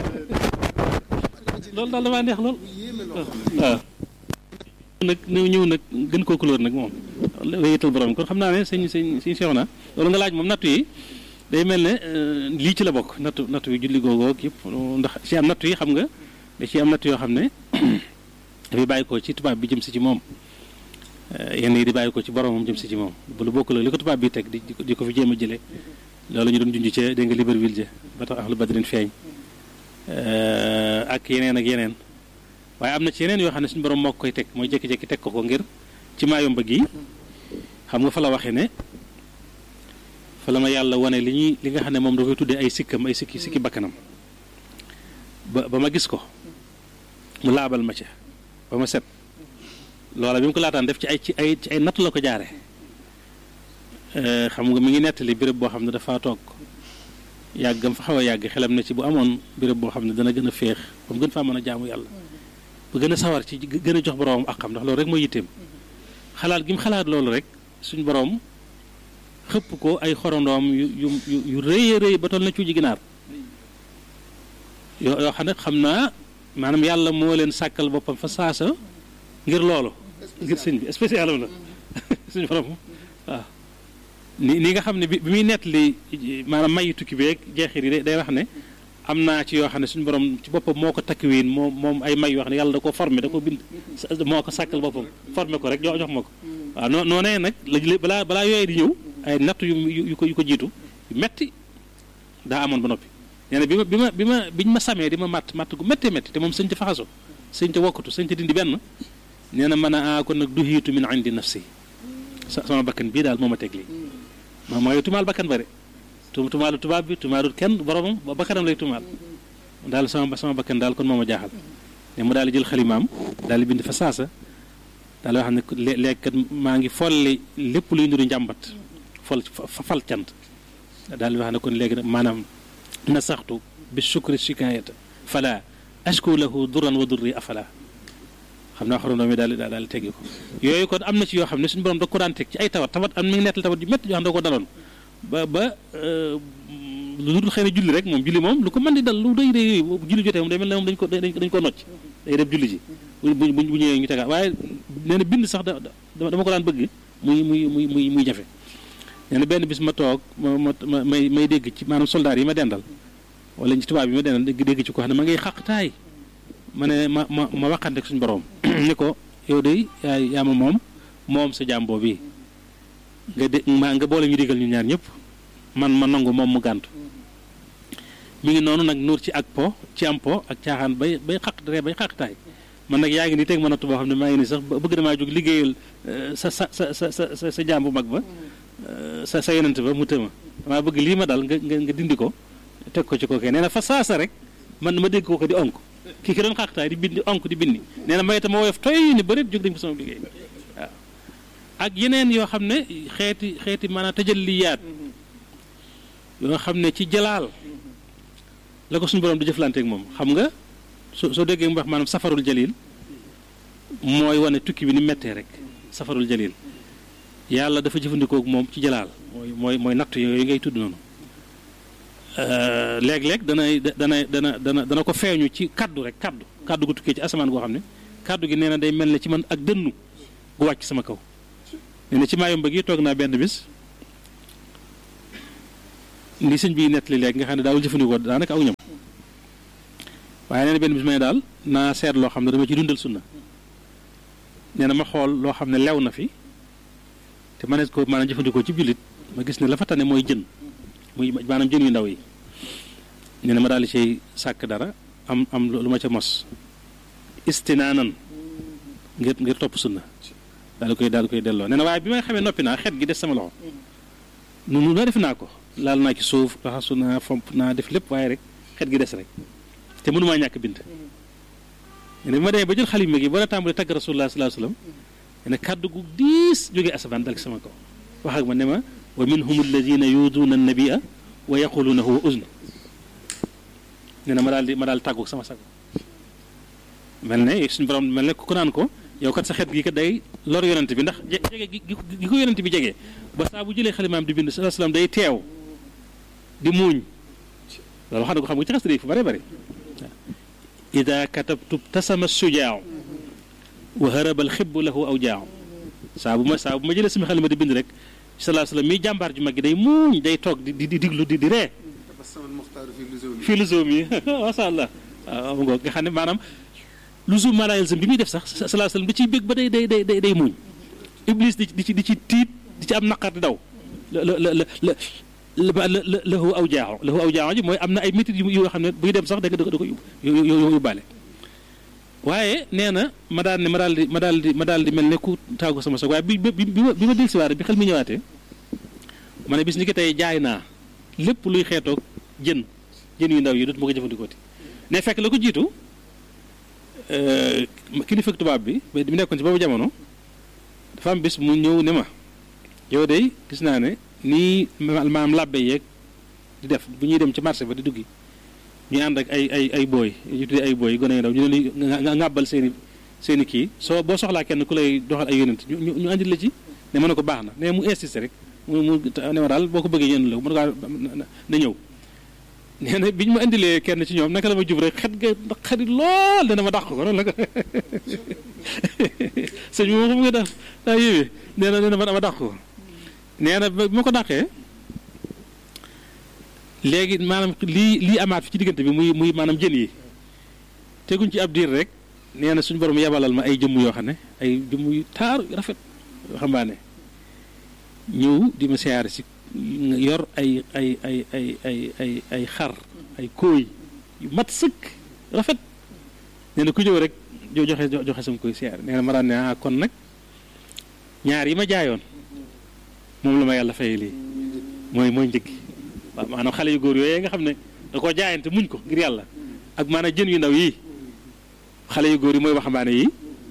loolu daal damaa neex lool waaw nag ñëw ñëw nag gën koo couleur nag moom wéyatal borom kon xam naa ne sëñ sëñ sëñ seex na loolu nga laaj moom nattu yi day mel ne lii ci la bokk nattu nattu yi julli googoo yëpp ndax ci am nattu yi xam nga da ci am nattu yoo xam ne dafay bàyyi ko ci tubaab bi jëm si ci moom yenn yi di bàyyi ko ci boromam jëm si ci moom bu lu bokk la li ko tubaab bi teg di di ko fi jéem a jëlee loolu ñu doon junj ca dégg nga Libreville ja ba tax ahlu badrin feeñ ak yeneen ak yeneen waaye am na ci yeneen yoo xam ne suñu borom moo ko koy teg mooy jékki-jékki teg ko ko ngir ci maayomba gi xam nga fa la waxee ne fa la ma yàlla wane li ñuy li nga xam ne moom da koy tuddee ay sikkam ay sikki sikki bakkanam ba ba ma gis ko mu laabal ma ca ba ma set loola bi mu ko laataan def ci ay ci ay ci ay natt la ko jaare xam nga mi ngi nettali béréb boo xam ne dafa toog yàggam fa xaw a yàgg xelam na ci bu amoon béréb boo xam ne dana gën a féex ba mu gën faa mën a jaamu yàlla bu gën a sawar ci gën a jox boroomam ak xam ndax loolu rek mooy yitteem xalaat gi mu xalaat loolu rek suñ boroom xëpp ko ay xorondoom yu yu yu yu rëy a rëy ba toll na cuuji ginaar yoo yoo xam ne xam naa maanaam yàlla moo leen sàkkal boppam fa saasa ngir loolu ngir sëñ bi spécial la suñu borom waaw ni ni nga xam ne bi bi muy nett li maanaam mayi tukki beeg jeexit yi day wax ne am naa ci yoo xam ne suñu borom ci boppam moo ko takkiwiin moom moom ay may yoo xam ne yàlla da ko formé da ko bind moo ko sàkkal boppam formé ko rek jox jox ma ko waaw noo noonee nag la balaa balaa yooyu di ñëw ay natt yu yu ko yu ko jiitu yu metti daa amoon ba noppi nee na bi ma bi ma bi ma biñ ma samee di ma matt matt gu méttee métti te moom sëñ te faxaso sëñ te wokkatu sëñ te dindi benn nee na mën a ah kon nag du hiitu min indi nafsi sama bakkan bii daal moo ma teg lii ma mooy tumaal bakkan bare tu tumaalu tubaab bi tumaalul kenn boromam ba bakkanam lay tumaal daal sama sama bakkan daal kon moo ma jaaxal ne mu daal di jël xalimaam daal di bind fa saasa daal di wax ne léegi kat maa ngi folli lépp luy nuru njàmbat fol fa fal cant daal di wax ne kon léegi nag maanaam nasaxtu bi shukri shikayata fala ashku lahu duran wa durri afala xam naa xorondoo mi daal di daal di teggi ko yooyu kon am na ci yoo xam ne suñu borom da ko daan teg ci ay tawat tawat am mi ngi nettal tawat yu métti yoo xam ne da ko daloon ba ba lu dul xëy na julli rek moom julli moom lu ko mën di dal lu day day yooyu julli jotee moom day mel ne moom dañ ko dañ ko nocc day def julli ji bu bu bu ñëwee ñu tegaat waaye nee na bind sax da dama ko daan bëgg muy muy muy muy muy jafe nee na benn bis ma toog ma ma may may dégg ci maanaam soldaar yi ma dendal wala ci tubaab yi ma dendal dégg ci ko xam ne ma ngay xaq taay ma ne ma ma ma waxante ak suñu borom ni ko yow de yaay yaa ma moom moom sa jaam boobu nga de ma nga boole ñu digal ñu ñaar ñëpp man ma nangu moom mu gàntu mi ngi noonu nag nuur ci ak po ci am po ak caaxaan bay bay xaq ree bay xaqtaay man nag yaa ngi ni teg ma natt boo xam ne maa ngi ni sax bëgg damaa jóg liggéeyal sa sa sa sa sa sa jaam bu mag ba sa sa yonent ba mu tëma damaa bëgg lii ma dal nga nga nga dindi ko teg ko ci kookee nee na fa saasa rek man ma dégg ko ko di onk kii ki doon xaqtaay di bindi onk di bindi nee na may itam ma woyof toy ni bëreet jóg dañ ko sama liggéey waaw ak yeneen yoo xam ne xeeti xeeti maanaam tajalliyaat yoo xam ne ci jalaal la ko suñu borom di jëflanteek moom xam nga soo soo déggee mu wax maanaam safarul jalil mooy wane tukki bi ni mettee rek safarul jalil yàlla dafa jëfandikoo moom ci jalaal mooy mooy mooy natt yooyu ngay tudd noonu léeg-léeg danay dana dana dana dana ko feeñu ci kaddu rek kaddu kaddu gu tukkee ci asamaan goo xam ne kaddu gi nee na day mel ne ci man ak dënnu gu wàcc sama kaw nee na ci Mayumba gi toog naa benn bis li sëñ bi nettali léegi nga xam ne daawul jëfandikoo daanaka aw ñam waaye nee na benn bis ma ne daal naa seet loo xam ne dama ci dundal sunna nee na ma xool loo xam ne lew na fi te ma ne ko maanaam jëfandikoo ci jullit ma gis ne la fa tane mooy jën muy maanaam jën yu ndaw yi nee na ma daal di cay sàkk dara am am lu ma ca mos istinaanan ngir ngir topp sunna daal di koy daal di koy delloo nee na waaye bi may xamee noppi naa xet gi des sama loxo nu nu def naa ko laal naa ci suuf raxasu naa fomp naa def lépp waaye rek xet gi des rek te mënumaa ñàkk bind nee na bi ma demee ba jël xalima gi ba la tàmbali tagg rasulullah sallallahu alayhi wasallam nee na kàddu gu diis jógee asamaan dal ci sama kaw wax ak ma ne ma wa minhum alladina yuduuna annabia wa yaquluuna huwa uzn nee na ma daal di ma daal tàggu sama sago mel ne suñu borom mel ne ku naan ko yow kat sa xet gi kat day lor yonent bi ndax jege gi gi ko yonent bi jege ba saa bu jëlee xalimaam di bind sallallahu alayhi wasallam day teew di muuñ loolu xam ne ko xam nga ci xas day fu bare bare ida katabtu tasama sujaaw wa haraba alxibbu lahu aw jaaw saa bu ma saa bu ma jëlee sama xalima di bind rek sallallahu alayhi wasallam miy jàmbaar ju mag gi day muuñ day toog di di diglu di di ree fii lu zoom yi masha Allah waaw nga nga xam ne maanaam lu zoom maanaam yàlla bi muy def sax sallallahu alayhi wasallam da ciy bég ba day day day day day muuñ iblis di di ci di ci tiit di ci am naqar di daw la la la la la la lahu aw jaaxo lahu aw jaaxo ji mooy am na ay métit yu yoo xam ne buy dem sax da nga da ko yóbbaale waaye nee na ma daal ne ma daal di ma daal di ma daal di mel ne ku taagu sama soog waaye bi bi bi ma bi ma dellusiwaat bi xel mi ñëwaatee ma ne bis ni ki tey jaay naa lépp luy xeetoog jën jën yu ndaw yi dootuma ko jëfandikooti ne fekk la ko jiitu kilifa tubaab bi ba mu nekkoon ci boobu jamono dafa am bis mu ñëw ne ma yow de gis naa ne nii maam làbbe yeeg di def bu ñuy dem ci marché ba di duggi ñu ànd ak ay ay ay booy ñu tuddee ay booy gone yu ndaw ñu leen nga ŋàbbal seen i seen i kii soo boo soxlaa kenn ku lay doxal ay yonent ñu ñu andil la ci ne ma ne ko baax na ne mu insisté rek mu mu ne ma daal boo ko bëggee yéen la mu ne ko na ñëw nee na bi ñu ma indilee kenn ci ñoom naka la ma jub rek xet ga xarit lool dana ma dàq ko noonu la ko sëñ bi moom xam nga daf daa yéwee nee na nee na ma dàq ko nee na bi ma ko dàqee léegi maanaam lii lii amaat fi ci diggante bi muy muy maanaam jën yi teguñ ci ab diir rek nee na suñu borom yabalal ma ay jëmm yoo xam ne ay jëmm yu taar rafet yoo xambaane ñëw di ma siyaare si yor ay ay ay ay ay ay ay xar ay kóoy yu mat sëkk rafet nee na ku ñëw rek jo joxe joxe sama koy siyaare nee na ma daan ne ah kon nag ñaar yi ma jaayoon moom la ma yàlla fay lii mooy mooy njëg waaw maanaam xale yu góor yooyu nga xam ne da koo jaayante muñ ko ngir yàlla ak maanaam jën yu ndaw yii xale yu góor yi mooy waxambaane yi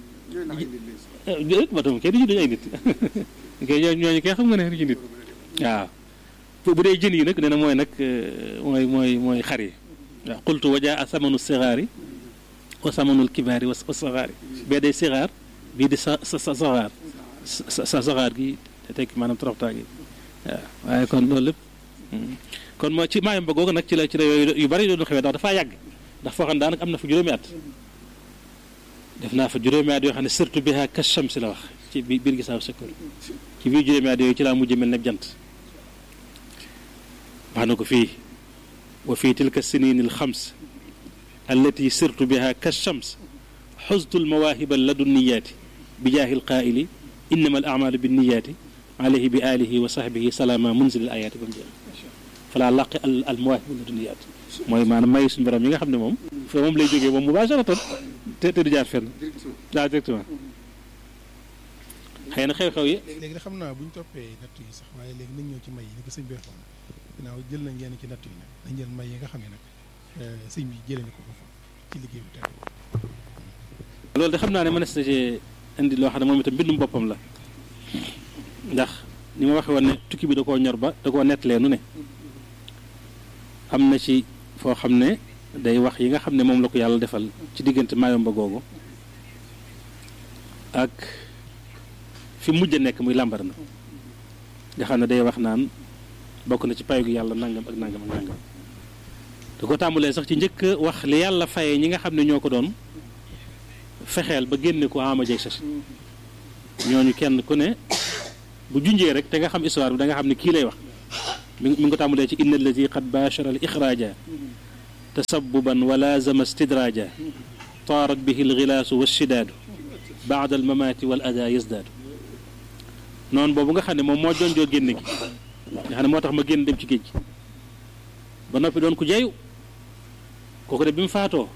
batam kay duñu duñu ay nit kay ñooñu kay xam nga ne du ci nit waaw bu dee jën yi nag nee na mooy nag mooy mooy mooy xar yi waaw qultu wa jaa samanu sigaari wa samanul kibaari wa saxaari bee day sigaar bii di sa sa saxaar sa saxaar gi te tekki maanaam toroxtaa gi waaw waaye kon loolu lépp kon moo ci maayam ba googu nag ci la ci la yooyu yu bari doon xewee ndax dafaa yàgg ndax foo xam ne daanaka am na fa juróomi at def naa fa juróomi at yoo xam ne surtout bi ha kasham si la wax ci biir biir gisaaw sekkoor ci biir juróomi at yooyu ci laa mujj mel ne jant wax na ko fii wa fii tilka sinin al xams allati sirtu biha kashams xuztu almawaahiba ladunniyaati bi jaahi alqaaili innama al amalu binniyaati alayhi bi alihi wa sahbihi salaama munzil al ayaati ba mu jeex falaa laqi al al mawaahiba ladunniyaat mooy maanaam may suñu borom yi nga xam ne moom fa moom lay jógee moom mubasharatan te te du jaar fenn waaw directement xëy na xew-xew yi léegi de xam naa bu ñu toppee natt yi sax waaye léegi nañ ñëw ci may yi ni ko sëñ bi waxoon ginnaaw jël nañ yenn ci natt yi nag dañ jël may yi nga xam ne nag sëñ bi jëlee na ko foofu ci liggéey bi tey loolu de xam naa ne mënees na cee indi loo xam ne moom itam mbindum boppam la ndax ni ma waxee woon ne tukki bi da koo ñor ba da koo nettalee nu ne am na ci foo xam ne day wax yi nga xam ne moom la ko yàlla defal ci diggante Mayomba googu ak fi mujj a nekk muy làmbar na nga xam ne day wax naan bokk na ci payu gi yàlla nangam ak nangam ak nangam da ko tàmbalee sax ci njëkk a wax li yàlla fayee ñi nga xam ne ñoo ko doon fexeel ba génne ko ama jeg sasi ñooñu kenn ku ne bu junjee rek te nga xam histoire bi da nga xam ne kii lay wax mi mi ngi ko tàmbalee ci inna alladi qad baachara al ixraaja tasabuban wa laazama stidraaja taarat bihi alxilaasu walshidaadu baada almamaati wal ada yazdaadu noonu boobu nga xam ne moom moo jonjoo génn gi nga xam ne moo tax ma génn dem ci géej gi ba noppi doon ku jeyu kooku de bi mu faatoo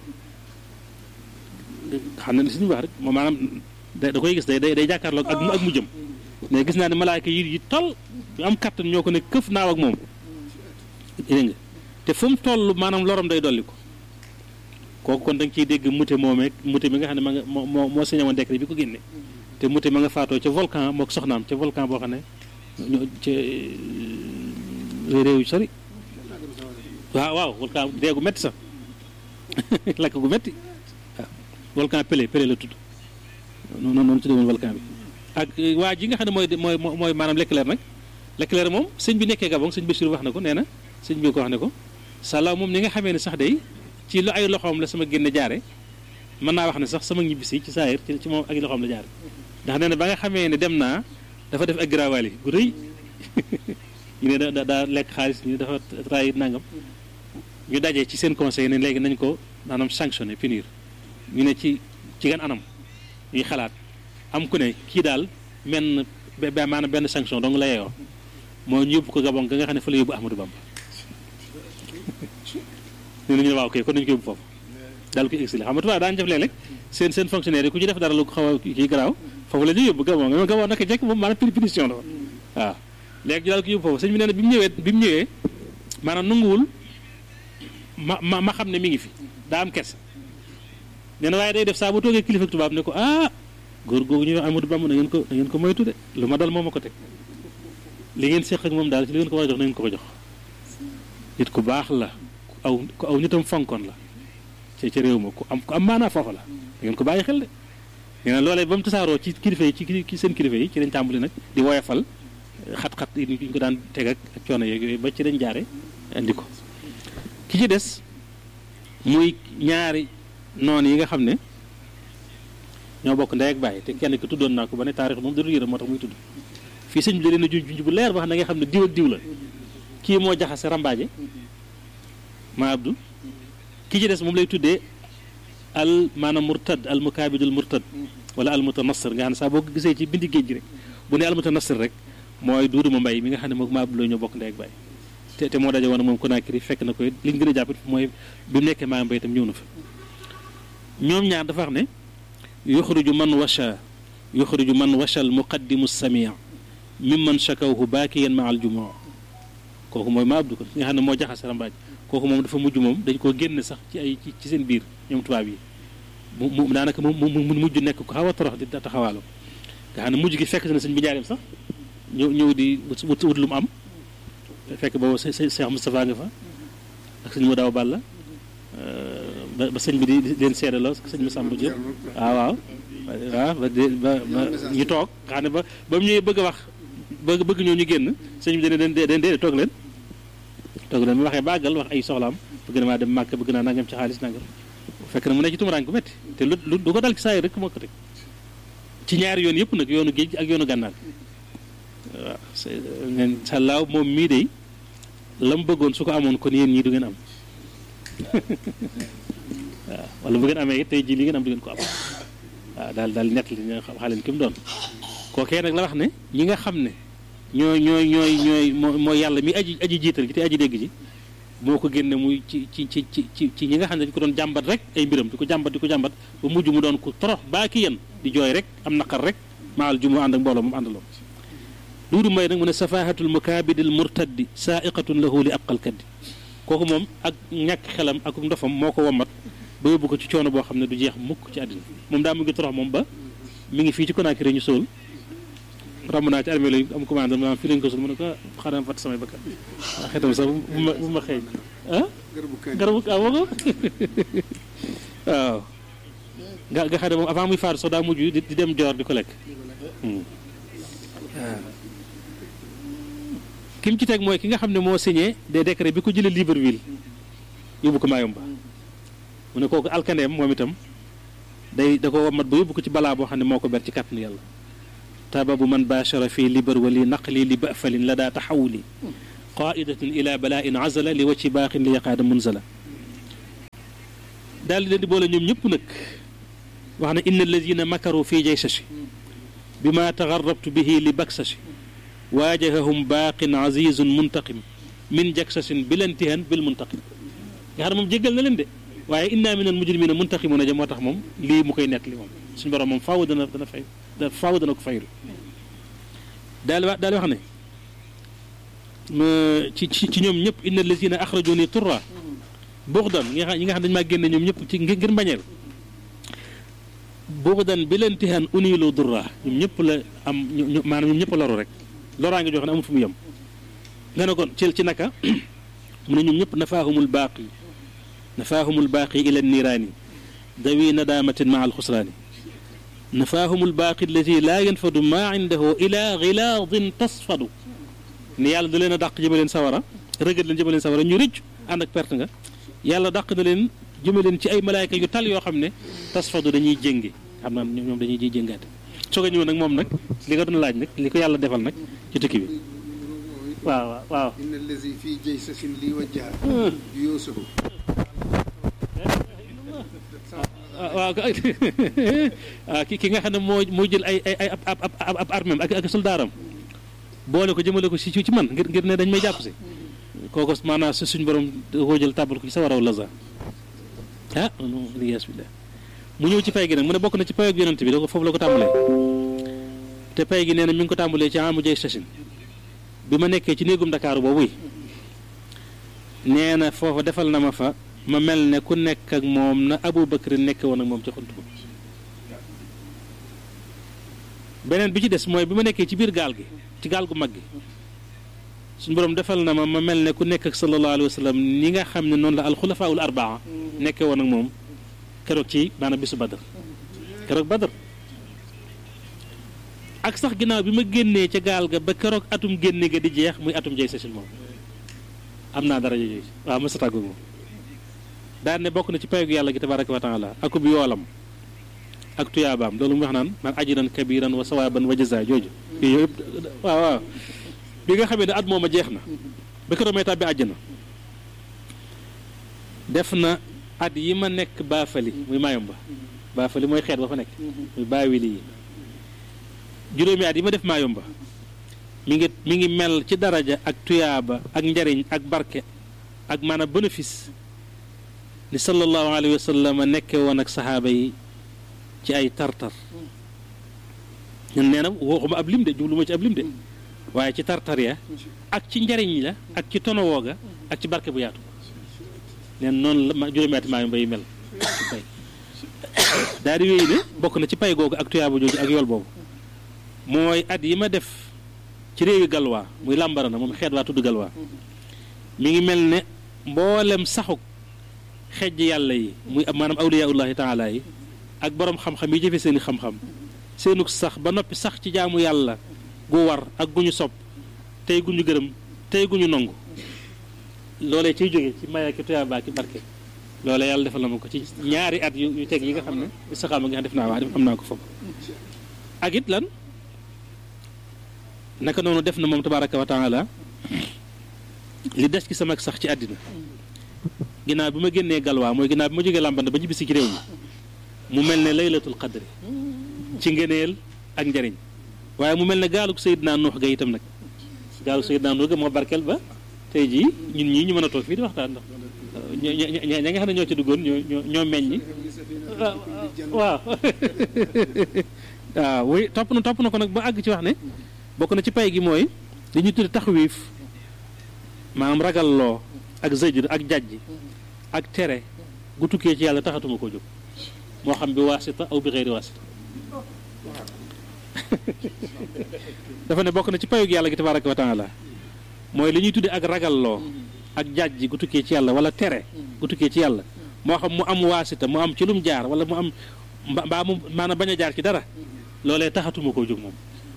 xam ne li suñu wax rek moom maanaam da koy gis day day day jàkkaarloog ak ak mu jëm mais gis naa ne malaayka yi yi toll yu am kattan ñoo ko ne këf naaw ak moom dégg nga te fu mu toll maanaam lorom day dolli ko kooku kon da nga ciy dégg mute moomee mute mi nga xam ne ma nga moo moo moo signé woon décret bi ko génne te mute ma nga faatoo ca volcan moo ko soxnaam ca volcan boo xam ne ñoo ca réew yu sori waaw waaw volcan dee gu métti sax lakk gu métti waaw volcan Pelé Pelé la tudd noonu noonu tuddee woon volcan bi ak waa ji nga xam ne mooy mooy mooy maanaam Leclerc nag Leclerc moom sëñ bi nekkee Gabon sëñ Bachir wax na ko nee na sëñ bi ko wax ne ko Salah moom ni nga xamee ne sax day ci lu ay loxoom la sama génne jaare mën naa wax ne sax sama ñibbisi ci saayir ci ci moom ak loxoom la jaare ndax nee na ba nga xamee ne dem naa dafa def ak girawaali gu rëy ñu ne da daa lekk xaalis ñu ne dafa trahir nangam ñu dajee ci seen conseil ne léegi nañ ko maanaam sanctionné punir ñu ne ci ci gan anam ñuy xalaat am ku ne kii daal menn ba maanaam benn sanction dong la yeyoo moo ñu yóbbu ko Gabon ga nga xam ne fa la yóbbu Ahmadou Bamba ñu ne ñu ne waaw kay kon nañu ko yóbbu foofu daal ko exilé xam nga tubaab daan def léeg-léeg seen seen fonctionnaire yi ku ci def dara lu xaw a kii garaaw foofu la ñuy yóbbu Gabon nga Gabon naka jekk moom maanaam punition la woon waaw léegi ñu daal ko yóbbu foofu sëñ bi nee na bi mu ñëwee bi mu ñëwee maanaam nanguwul ma ma ma xam ne mi ngi fi daa am kersa nee na waaye day def saa bu toogee kilifa tubaab ne ko ah góor googu ñu wax Amadou Bamba na ngeen ko na ngeen ko moytu de lu ma dal moo ma ko teg li ngeen seq ak moom daal ci li ngeen ko war a jox na ngeen ko ko jox nit ku baax la ku aw ku aw nitam fonkoon la ci ci réew ma ku am ku am maanaa foofa la da ngeen ko bàyyi xel de nee na loolee ba mu tasaaroo ci kilifa yi ci seen kilifa yi ci lañ tàmbali nag di woyafal xat-xat yi ñu ko daan teg ak ak coono yeeg yooyu ba ci dañ jaare indi ko ki ci des muy ñaari noonu yi nga xam ne ñoo bokk ndey ak bàyyi te kenn ki tuddoon naa ko ba ne taarix moom da dul yërëm moo tax muy tudd fii sëñ bi da leen a junj junj bu leer ba xam ne nga xam ne diw ak diw la kii moo jaxase rambaaje ma abdu ki ci des moom lay tuddee al maanaam murtad al mukaabidul murtad wala al mutanassir nga xam ne saa boo ko gisee ci bindi géej gi rek bu ne al mutanassir rek mooy duudu ma mbay mi nga xam ne moom ma abdu la ñoo bokk ndey ak bàyyi te te moo daje woon moom Conakry fekk na ko li ñu gën a jàppit mooy bi mu nekkee maa mbay itam ñëw na fa ñoom ñaar dafa wax ne yuxriju man washa yuxriju man washa al muqaddimu samia mimman shakawhu baakiyan ma al jumaa kooku mooy ma abdu ko nga xam ne moo jaxase rambaaj kooku moom dafa mujj moom dañ koo génne sax ci ay ci seen biir ñoom tubaab yi mu mu daanaka mu mu mujj nekk ko xaw a torox di taxawaalu nga xam ne mujj gi fekk na sëñ bi njaareem sax ñëw ñëw di wut wut lu mu am fekk boobu Cheikh Moustapha nga fa ak sëñ mu daaw Balla ba sëñ bi di leen seedaloo sëñ bi Samba Diop waaw waaw waaw ba ba ba ñu toog nga xam ne ba ba mu ñëwee bëgg a wax bëgg bëgg ñëw ñu génn sëñ bi dana leen dee dee toog leen toog leen mu waxee bàggal wax ay soxlaam bëgg na maa dem màkk bëgg naa nangam ci xaalis nangam fekk na mu nekk ci tumuraan ku métti te lu lu du ko dal ci saa yi rek moo ko teg ci ñaari yoon yëpp nag yoonu géej ak yoonu gànnaar waaw neen sàllaaw moom mii de la mu bëggoon su ko amoon kon yéen ñii du ngeen am waaw wala bu ngeen amee it tey jii li ngeen am du ngeen ko am waaw daal daal nett li nga xam xaaleen ki mu doon kookee nag la wax ne ñi nga xam ne ñooy ñooy ñooy ñooy mooy yàlla mi aji aji jiital gi te aji dégg ji moo ko génne muy ci ci ci ci ci ñi nga xam ne dañu ko doon jàmbat rek ay mbiram di ko jàmbat di ko jàmbat ba mujj mu doon ko torox baa ki yéen di jooy rek am naqar rek maal ju mu ànd ak mbooloo moom àndaloo duudu mbay nag mu ne safahatul mukaabidil murtaddi saaiqatun lahu li abqal kaddi kooku moom ak ñàkk xelam ak ndofam moo ko wommat ba yóbbu ko ci coono boo xam ne du jeex mukk ci àddina moom daa mu ngi torox moom ba mi ngi fii ci Conakry ñu sóol ramb naa ci armée la am commande maanaam fii lañ ko sul mu ne ko xaaral fat samay bakkan waa xetam sax bu ma bu ma xeeñ ah garabu ah woo ko waaw nga nga xam ne moom avant muy faatu sax daa mujj di dem joor di ko lekk waaw ki mu ci teg mooy ki nga xam ne moo signé des décrets bi ko jëlee Libreville yóbbu ko Mayomba mu ne kooku alkandeem moom itam day da ko mat ba yóbbu ko ci balaa boo xam ne moo ko ber ci kàttanu yàlla tababu man baachara fii libar wali naqli li bafalin la daa taxawuli qaidatin ila bala'in azala li wacci baaxin li yaqaada munzala daal di leen di boole ñoom ñëpp nag wax ne inna alladina makaru fii jaysashi bi ma tagarrabtu bihi li baksashi waajahahum baaqin azizun muntaqim min jaksasin bilantihan bil muntaqim nga xam ne moom jéggal na leen de waaye inna min al mujrimina muntaqimuna ja moo tax moom lii mu koy nekk li moom suñu borom moom faaw dana dana fay faaw dana ko fayul daal wax daal wax ne ci ci ci ñoom ñëpp inna alladina axrajuni turra buxdan ñi nga xam ñi nga xam dañu maa génne ñoom ñëpp ci ngir ngir mbañeel buxdan bi leen tihaan unilu durra ñoom ñëpp la am ñu maanaam ñoom ñëpp loru rek loraa ngi jox ne amul fu mu yem nga ne kon ci ci naka mu ne ñoom ñëpp nafaahumul baaqi nafaahumul baaqi ila niiraani dawi nadaamatin maa alxusraani nafaahumul baaqi allati laa yanfadu maa indahu ila gilaadin tasfadu ni yàlla da leen a dàq jëme leen sawara rëgët leen jëme leen sawara ñu rëcc ànd ak perte nga yàlla dàq na leen jëme leen ci ay malaayka yu tal yoo xam ne tasfadu dañuy jéngi xam naa ñoom dañuy ji jéngaate soog a ñëw nag moom nag li nga doon laaj nag li ko yàlla defal nag ci tukki bi waaw waaw waaw inna allazi fii jaysasin li wajjaha yuusufu waaw waaw ki ki nga xam ne moo moo jël ay ay ay ab ab ab armem ak ak soldaaram boole ko jëmale ko si ci man ngir ngir ne dañ may jàpp si kooku maanaam si suñ borom da koo jël tàbbal ko ci sa waraw laza ah non lies bi mu ñëw ci pay gi nag mu ne bokk na ci payoog yonent bi da ko foofu la ko tàmbalee te pay gi nee na mi ngi ko tàmbalee ci amu jay station bi ma nekkee ci néegum Dakar boobu yi nee na foofa defal na ma fa ma mel ne ku nekk ak moom na Abu Bakr nekk woon ak moom ci xunt ko beneen bi ci des mooy bi ma nekkee ci biir gaal gi ci gaal gu mag gi suñu borom defal na ma ma mel ne ku nekk ak sallallahu alayhi wa sallam ni nga xam ne noonu la alxulafaul arbaa nekkee woon ak moom keroog ci maanaam bisu Badr keroog Badr ak sax ginnaaw bi ma génnee ca gaal ga ba keroog atum génne ga di jeex muy atum jay sasil moom am naa dara yooyu waaw ma sa tàggu moom daan ne bokk na ci payogu yàlla gi tabaraka wa taala akub yoolam ak tuyaabaam loolu mu wax naan man ajiran kabiran wa sawaaban wa jaza jooju yooyu yëpp waaw waaw bi nga xamee ne at mooma jeex na ba keroog may tàbbi àjjana def na at yi ma nekk baafali muy maayomba baafali mooy xeet ba fa nekk muy baawili yi juróomi at yi ma def maayomba mi ngi mi ngi mel ci daraja ak tuyaaba ak njariñ ak barke ak maanaam bénéfice ni sallallahu alayhi wa sallam nekke woon ak saxaaba yi ci ay tartar ñun nee na waxuma ab lim de jublu ma ci ab lim de waaye ci tartar ya ak ci njariñ la ak ci tonowoo ga ak ci barke bu yaatu neen noonu la ma juróomi ati maa mbay mel pay daal di wéy ne bokk na ci pay googu ak tuyaaba jooju ak yool boobu mooy at yi ma def ci réewi galwaa muy làmbara na moom xeet waa tudd galwaa mi ngi mel ne mboolem saxuk xejj yàlla yi muy maanaam awliyaullahi taala yi ak borom xam-xam yi jëfe seeni xam-xam seenuk sax ba noppi sax ci jaamu yàlla gu war ak gu ñu sopp tey gu ñu gërëm tey gu ñu nangu loolee ciy jóge ci may ak tuyaaba ki barke loolee yàlla defal na ma ko ci ñaari at yu yu teg yi nga xam ne istixaama nga xam def naa wax am naa ko foofu ak it lan naka noonu def na moom tabaraka wa taala li des ci sama sax ci àddina ginnaaw bi ma génnee galwaa mooy ginnaaw bi ma jógee làmbanda ba ñibbisi ci réew mi mu mel ne laylatul qadri ci ngëneel ak njariñ waaye mu mel ne gaalug Seydina Nuux ga itam nag gaalug Seydina Nuux ga moo barkeel ba tey jii ñun ñii ñu mën a toog fii di waxtaan ndax ña ña ña nga xam ne ñoo ci duggoon ñoo ñoo ñoo meññi waaw waaw wuy topp na topp na ko nag ba àgg ci wax ne bokk na ci pay gi mooy li ñu tudde taxwiif maanaam ragalloo ak zëjr ak jajj ak tere gu tukkee ci yàlla taxatuma koo jóg moo xam bi waasita aw bi xeeri waasita dafa ne bokk na ci payug yàlla gi tabaraka wa taala mooy li ñuy tudde ak ragalloo ak jajj gu tukkee ci yàlla wala tere gu tukkee ci yàlla moo xam mu am waasita mu am ci lum jaar wala mu am mbaa mu maanaam bañ a jaar ci dara loolee taxatuma koo jóg moom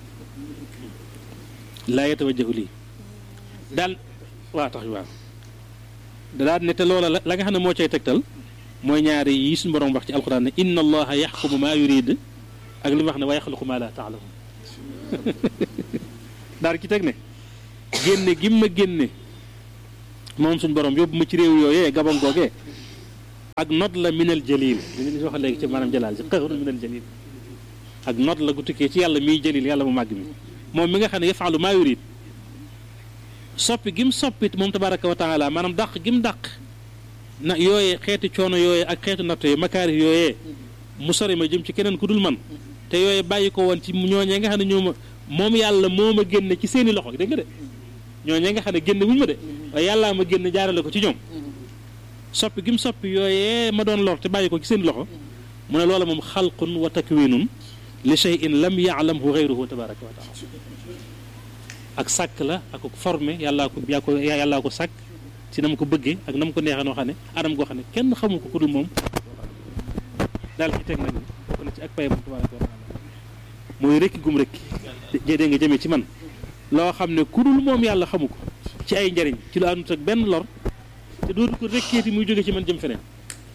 laa yatawajjahu lii daal waaw tax waaw daal ne te loola la nga xam ne moo cay tegtal mooy ñaari yi suñu borom wax ci alxuraan ne inna allaha yaxkumu maa yurid ak li mu wax ne wa yaxluqu maa laa taalamun daal ci teg ne génne gi ma génne moom suñ borom yóbbu ma ci réew yooyee gabon googee ak not la minal jalil li ñu wax léegi ci maanaam jalaal si xëru minal jalil ak not la gu tukkee ci yàlla miy jalil yàlla mu màgg mi moom mi nga xam ne yafaalu maa yurid soppi gim soppit moom tabaraka wa taala maanaam dàq gim dàq na yooyee xeeti coono yooyee ak xeetu natt yooyu makaari yooyee mu sori ma jëm ci keneen ku dul man te yooyee bàyyi ko woon ci ñooñee nga xam ne ñoo ma moom yàlla moo ma génne ci seeni loxo dégg nga de ñooñee nga xam ne génne wuñu ma de waaye yàllaa ma génne jaarale ko ci ñoom soppi gi mu soppi yooyee ma doon lor te bàyyi ko ci seen loxo mu ne loola moom xalqun wa takwinun li shay'in lam ya'lamhu ghayruhu tabaraka wa taala ak sàkk la ak formé yàllaa ko yaa ko yàllaa ko sàkk ci na ma ko bëggee ak na ma ko neexee noo xam ne anam goo xam ne kenn xamu ko ku dul moom daal ci teg nag bokk na ci ak payam tabaraka wa taala mooy rekki gum rekki dégg nga jëmee ci man loo xam ne ku dul moom yàlla xamu ko ci ay njariñ ci lu àndut ak benn lor te dootu ko rekkeeti muy jóge ci man jëm feneen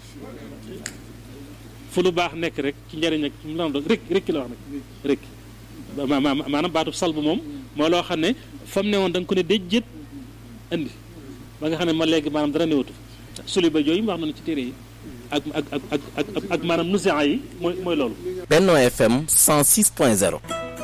fu lu baax nekk rek ci njariñ ak mu lan doon rek rekki la wax nag rekki maanaam baatu salbu moom mooy loo xam ne fa mu ne woon da nga ko ne déjjét indi ba nga xam ne ma léegi maanaam dara newatu suli ba jooyu mu wax na ci téere yi ak ak ak ak ak ak maanaam nusian yi mooy mooy loolu Benno FM 106.0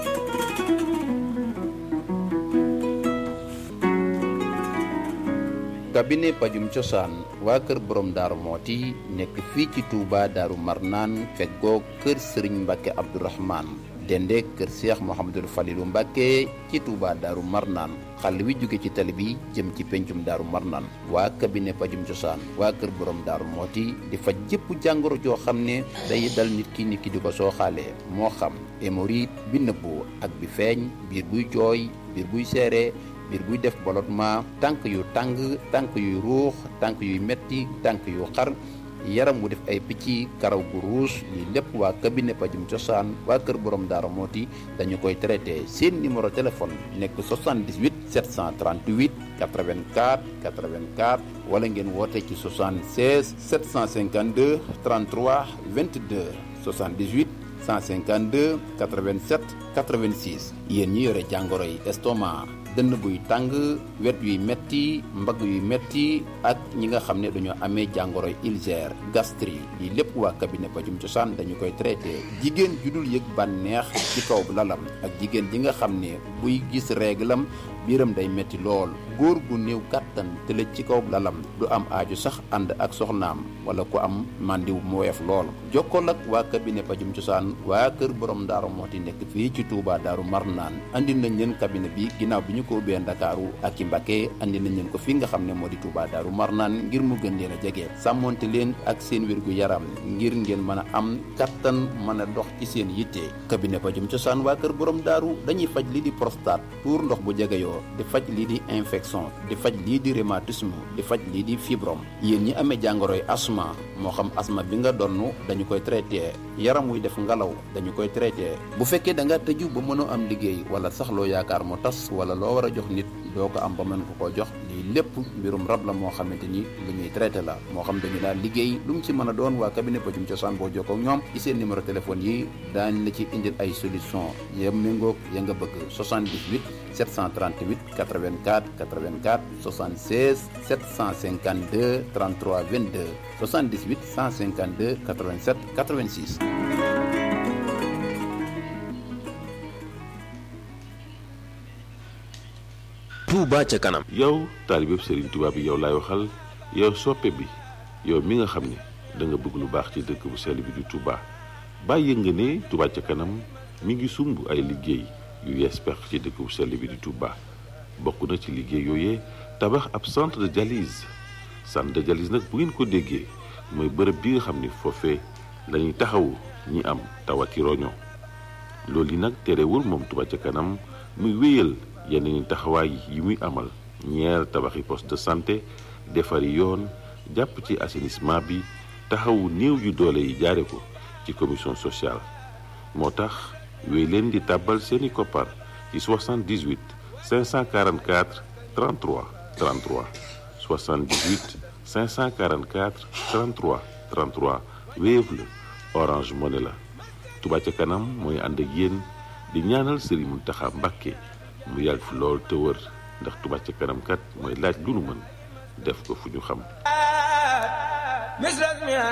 cabinet pajum cosaan waa kër borom daaru mooti nekk fii ci Touba daaru marnaan feggoo kër sëriñ mbàkke abdourahman dende kër seex mohamadul falilu mbàkke ci Touba daaru marnaan xàll wi jóge ci tali bi jëm ci pencum daaru marnaan waa cabinet pajum cosaan waa kër borom daaru mooti di faj jëpp jàngoro joo xam ne day dal nit ki nit ki di ko sooxaalee moo xam hémorroïde bi nëbbu ak bi feeñ biir buy jooy biir buy seere biir buy def ballottement tànk yu tàng tànk yuy ruux tànk yuy metti tànk yu xar yaram wu def ay picc karaw gu ruus lii lépp waa cabinet pajum cosaan waa kër borom daara mooti dañu koy traité seen numéro téléphone nekk 78 738 84 84 wala ngeen woote ci 76 752 33 22 78 152 87 86 yéen ñi yore jàngoro yi estomac dënn buy tàng wet yuy metti mbagg yuy metti ak ñi nga xam ne dañoo amee jàngoro ulcère gastrique lii lépp waa cabinet pajum cosaan dañu koy traité jigéen ju dul yëg bànneex ci kaw lalam ak jigéen ji nga xam ne buy gis réglam biiram day metti lool góor gu néew kàttan tëlëj ci kaw lalam du am aaju sax ànd ak soxnaam wala ku am màndiw mu weef lool jokkool ak waa cabinet pajum cosaan waa kër borom daaru mooti nekk fii ci Touba daaru Marnaan andi nañ leen cabinet bi ginnaaw bi ñu ko ubbee Ndakaaru ak ci Mbacké andi nañ leen ko fi nga xam ne moo di Touba daaru Marnaan ngir mu gën leen a jege sàmmonte leen ak seen wér gu yaram ngir ngeen mën a am kattan mën a dox ci seen yitte cabinet pajum cosaan waa kër borom daaru dañuy faj lii di prostate tuur ndox bu jegeyoo di faj lii di infection di faj lii di rhumatisme di faj lii di fibrom yéen ñi amee jàngoroy asma moo xam asma bi nga donn dañu koy traité yaram wuy def ngelaw dañu koy traité bu fekkee da nga tëju ba mënoo am liggéey wala sax loo yaakaar mu tas wala loo war a jox nit doo ko am ba mën ko koo jox lii lépp mbirum rab la moo xamante ni lu ñuy traité la moo xam dañu daal liggéey lu mu ci mën a doon waa cabinet pajum cosaan boo jokkoo ak ñoom ci seen numéro téléphone yi daañ la ci indil ay solution ya méngoog ya nga bëgg 78 738 84 84 76 752 33 22 78 152 87 86 Touba ca kanam yow taalibeb Serigne Touba bi yow laay waxal yow soppe bi yow mi nga xam ne da nga bëgg lu baax ci dëkk bu sell bi di Touba bàyyi nga ne Touba ca kanam mi ngi sumb ay liggéey yu yees pex ci dëkk bu sell bi di Touba bokk na ci liggéey yooyee tabax ab centre de dialyse centre de dialyse nag bu ngeen ko déggee mooy bërëb bi nga xam ne foofee la ñuy taxawu ñi am tawati roño loolu yi nag terewul moom Touba ca kanam muy wéyal yeneen taxawaay yi muy amal ñeer tabaxi poste de santé defari yoon jàpp ci assainissement bi taxawu néew yu doole yi jaare ko ci commission sociale moo tax wéy leen di tàbbal seeni koppar ci 78 544 33 33 78 544 33 33 Wave la Orange Money la Touba ca kanam mooy ànd ak yéen di ñaanal Serigne Mountakha Mbacké mu yàgg fi lool te wër ndax Touba ca kanam kat mooy laaj lu nu mën def ko fu ñu xam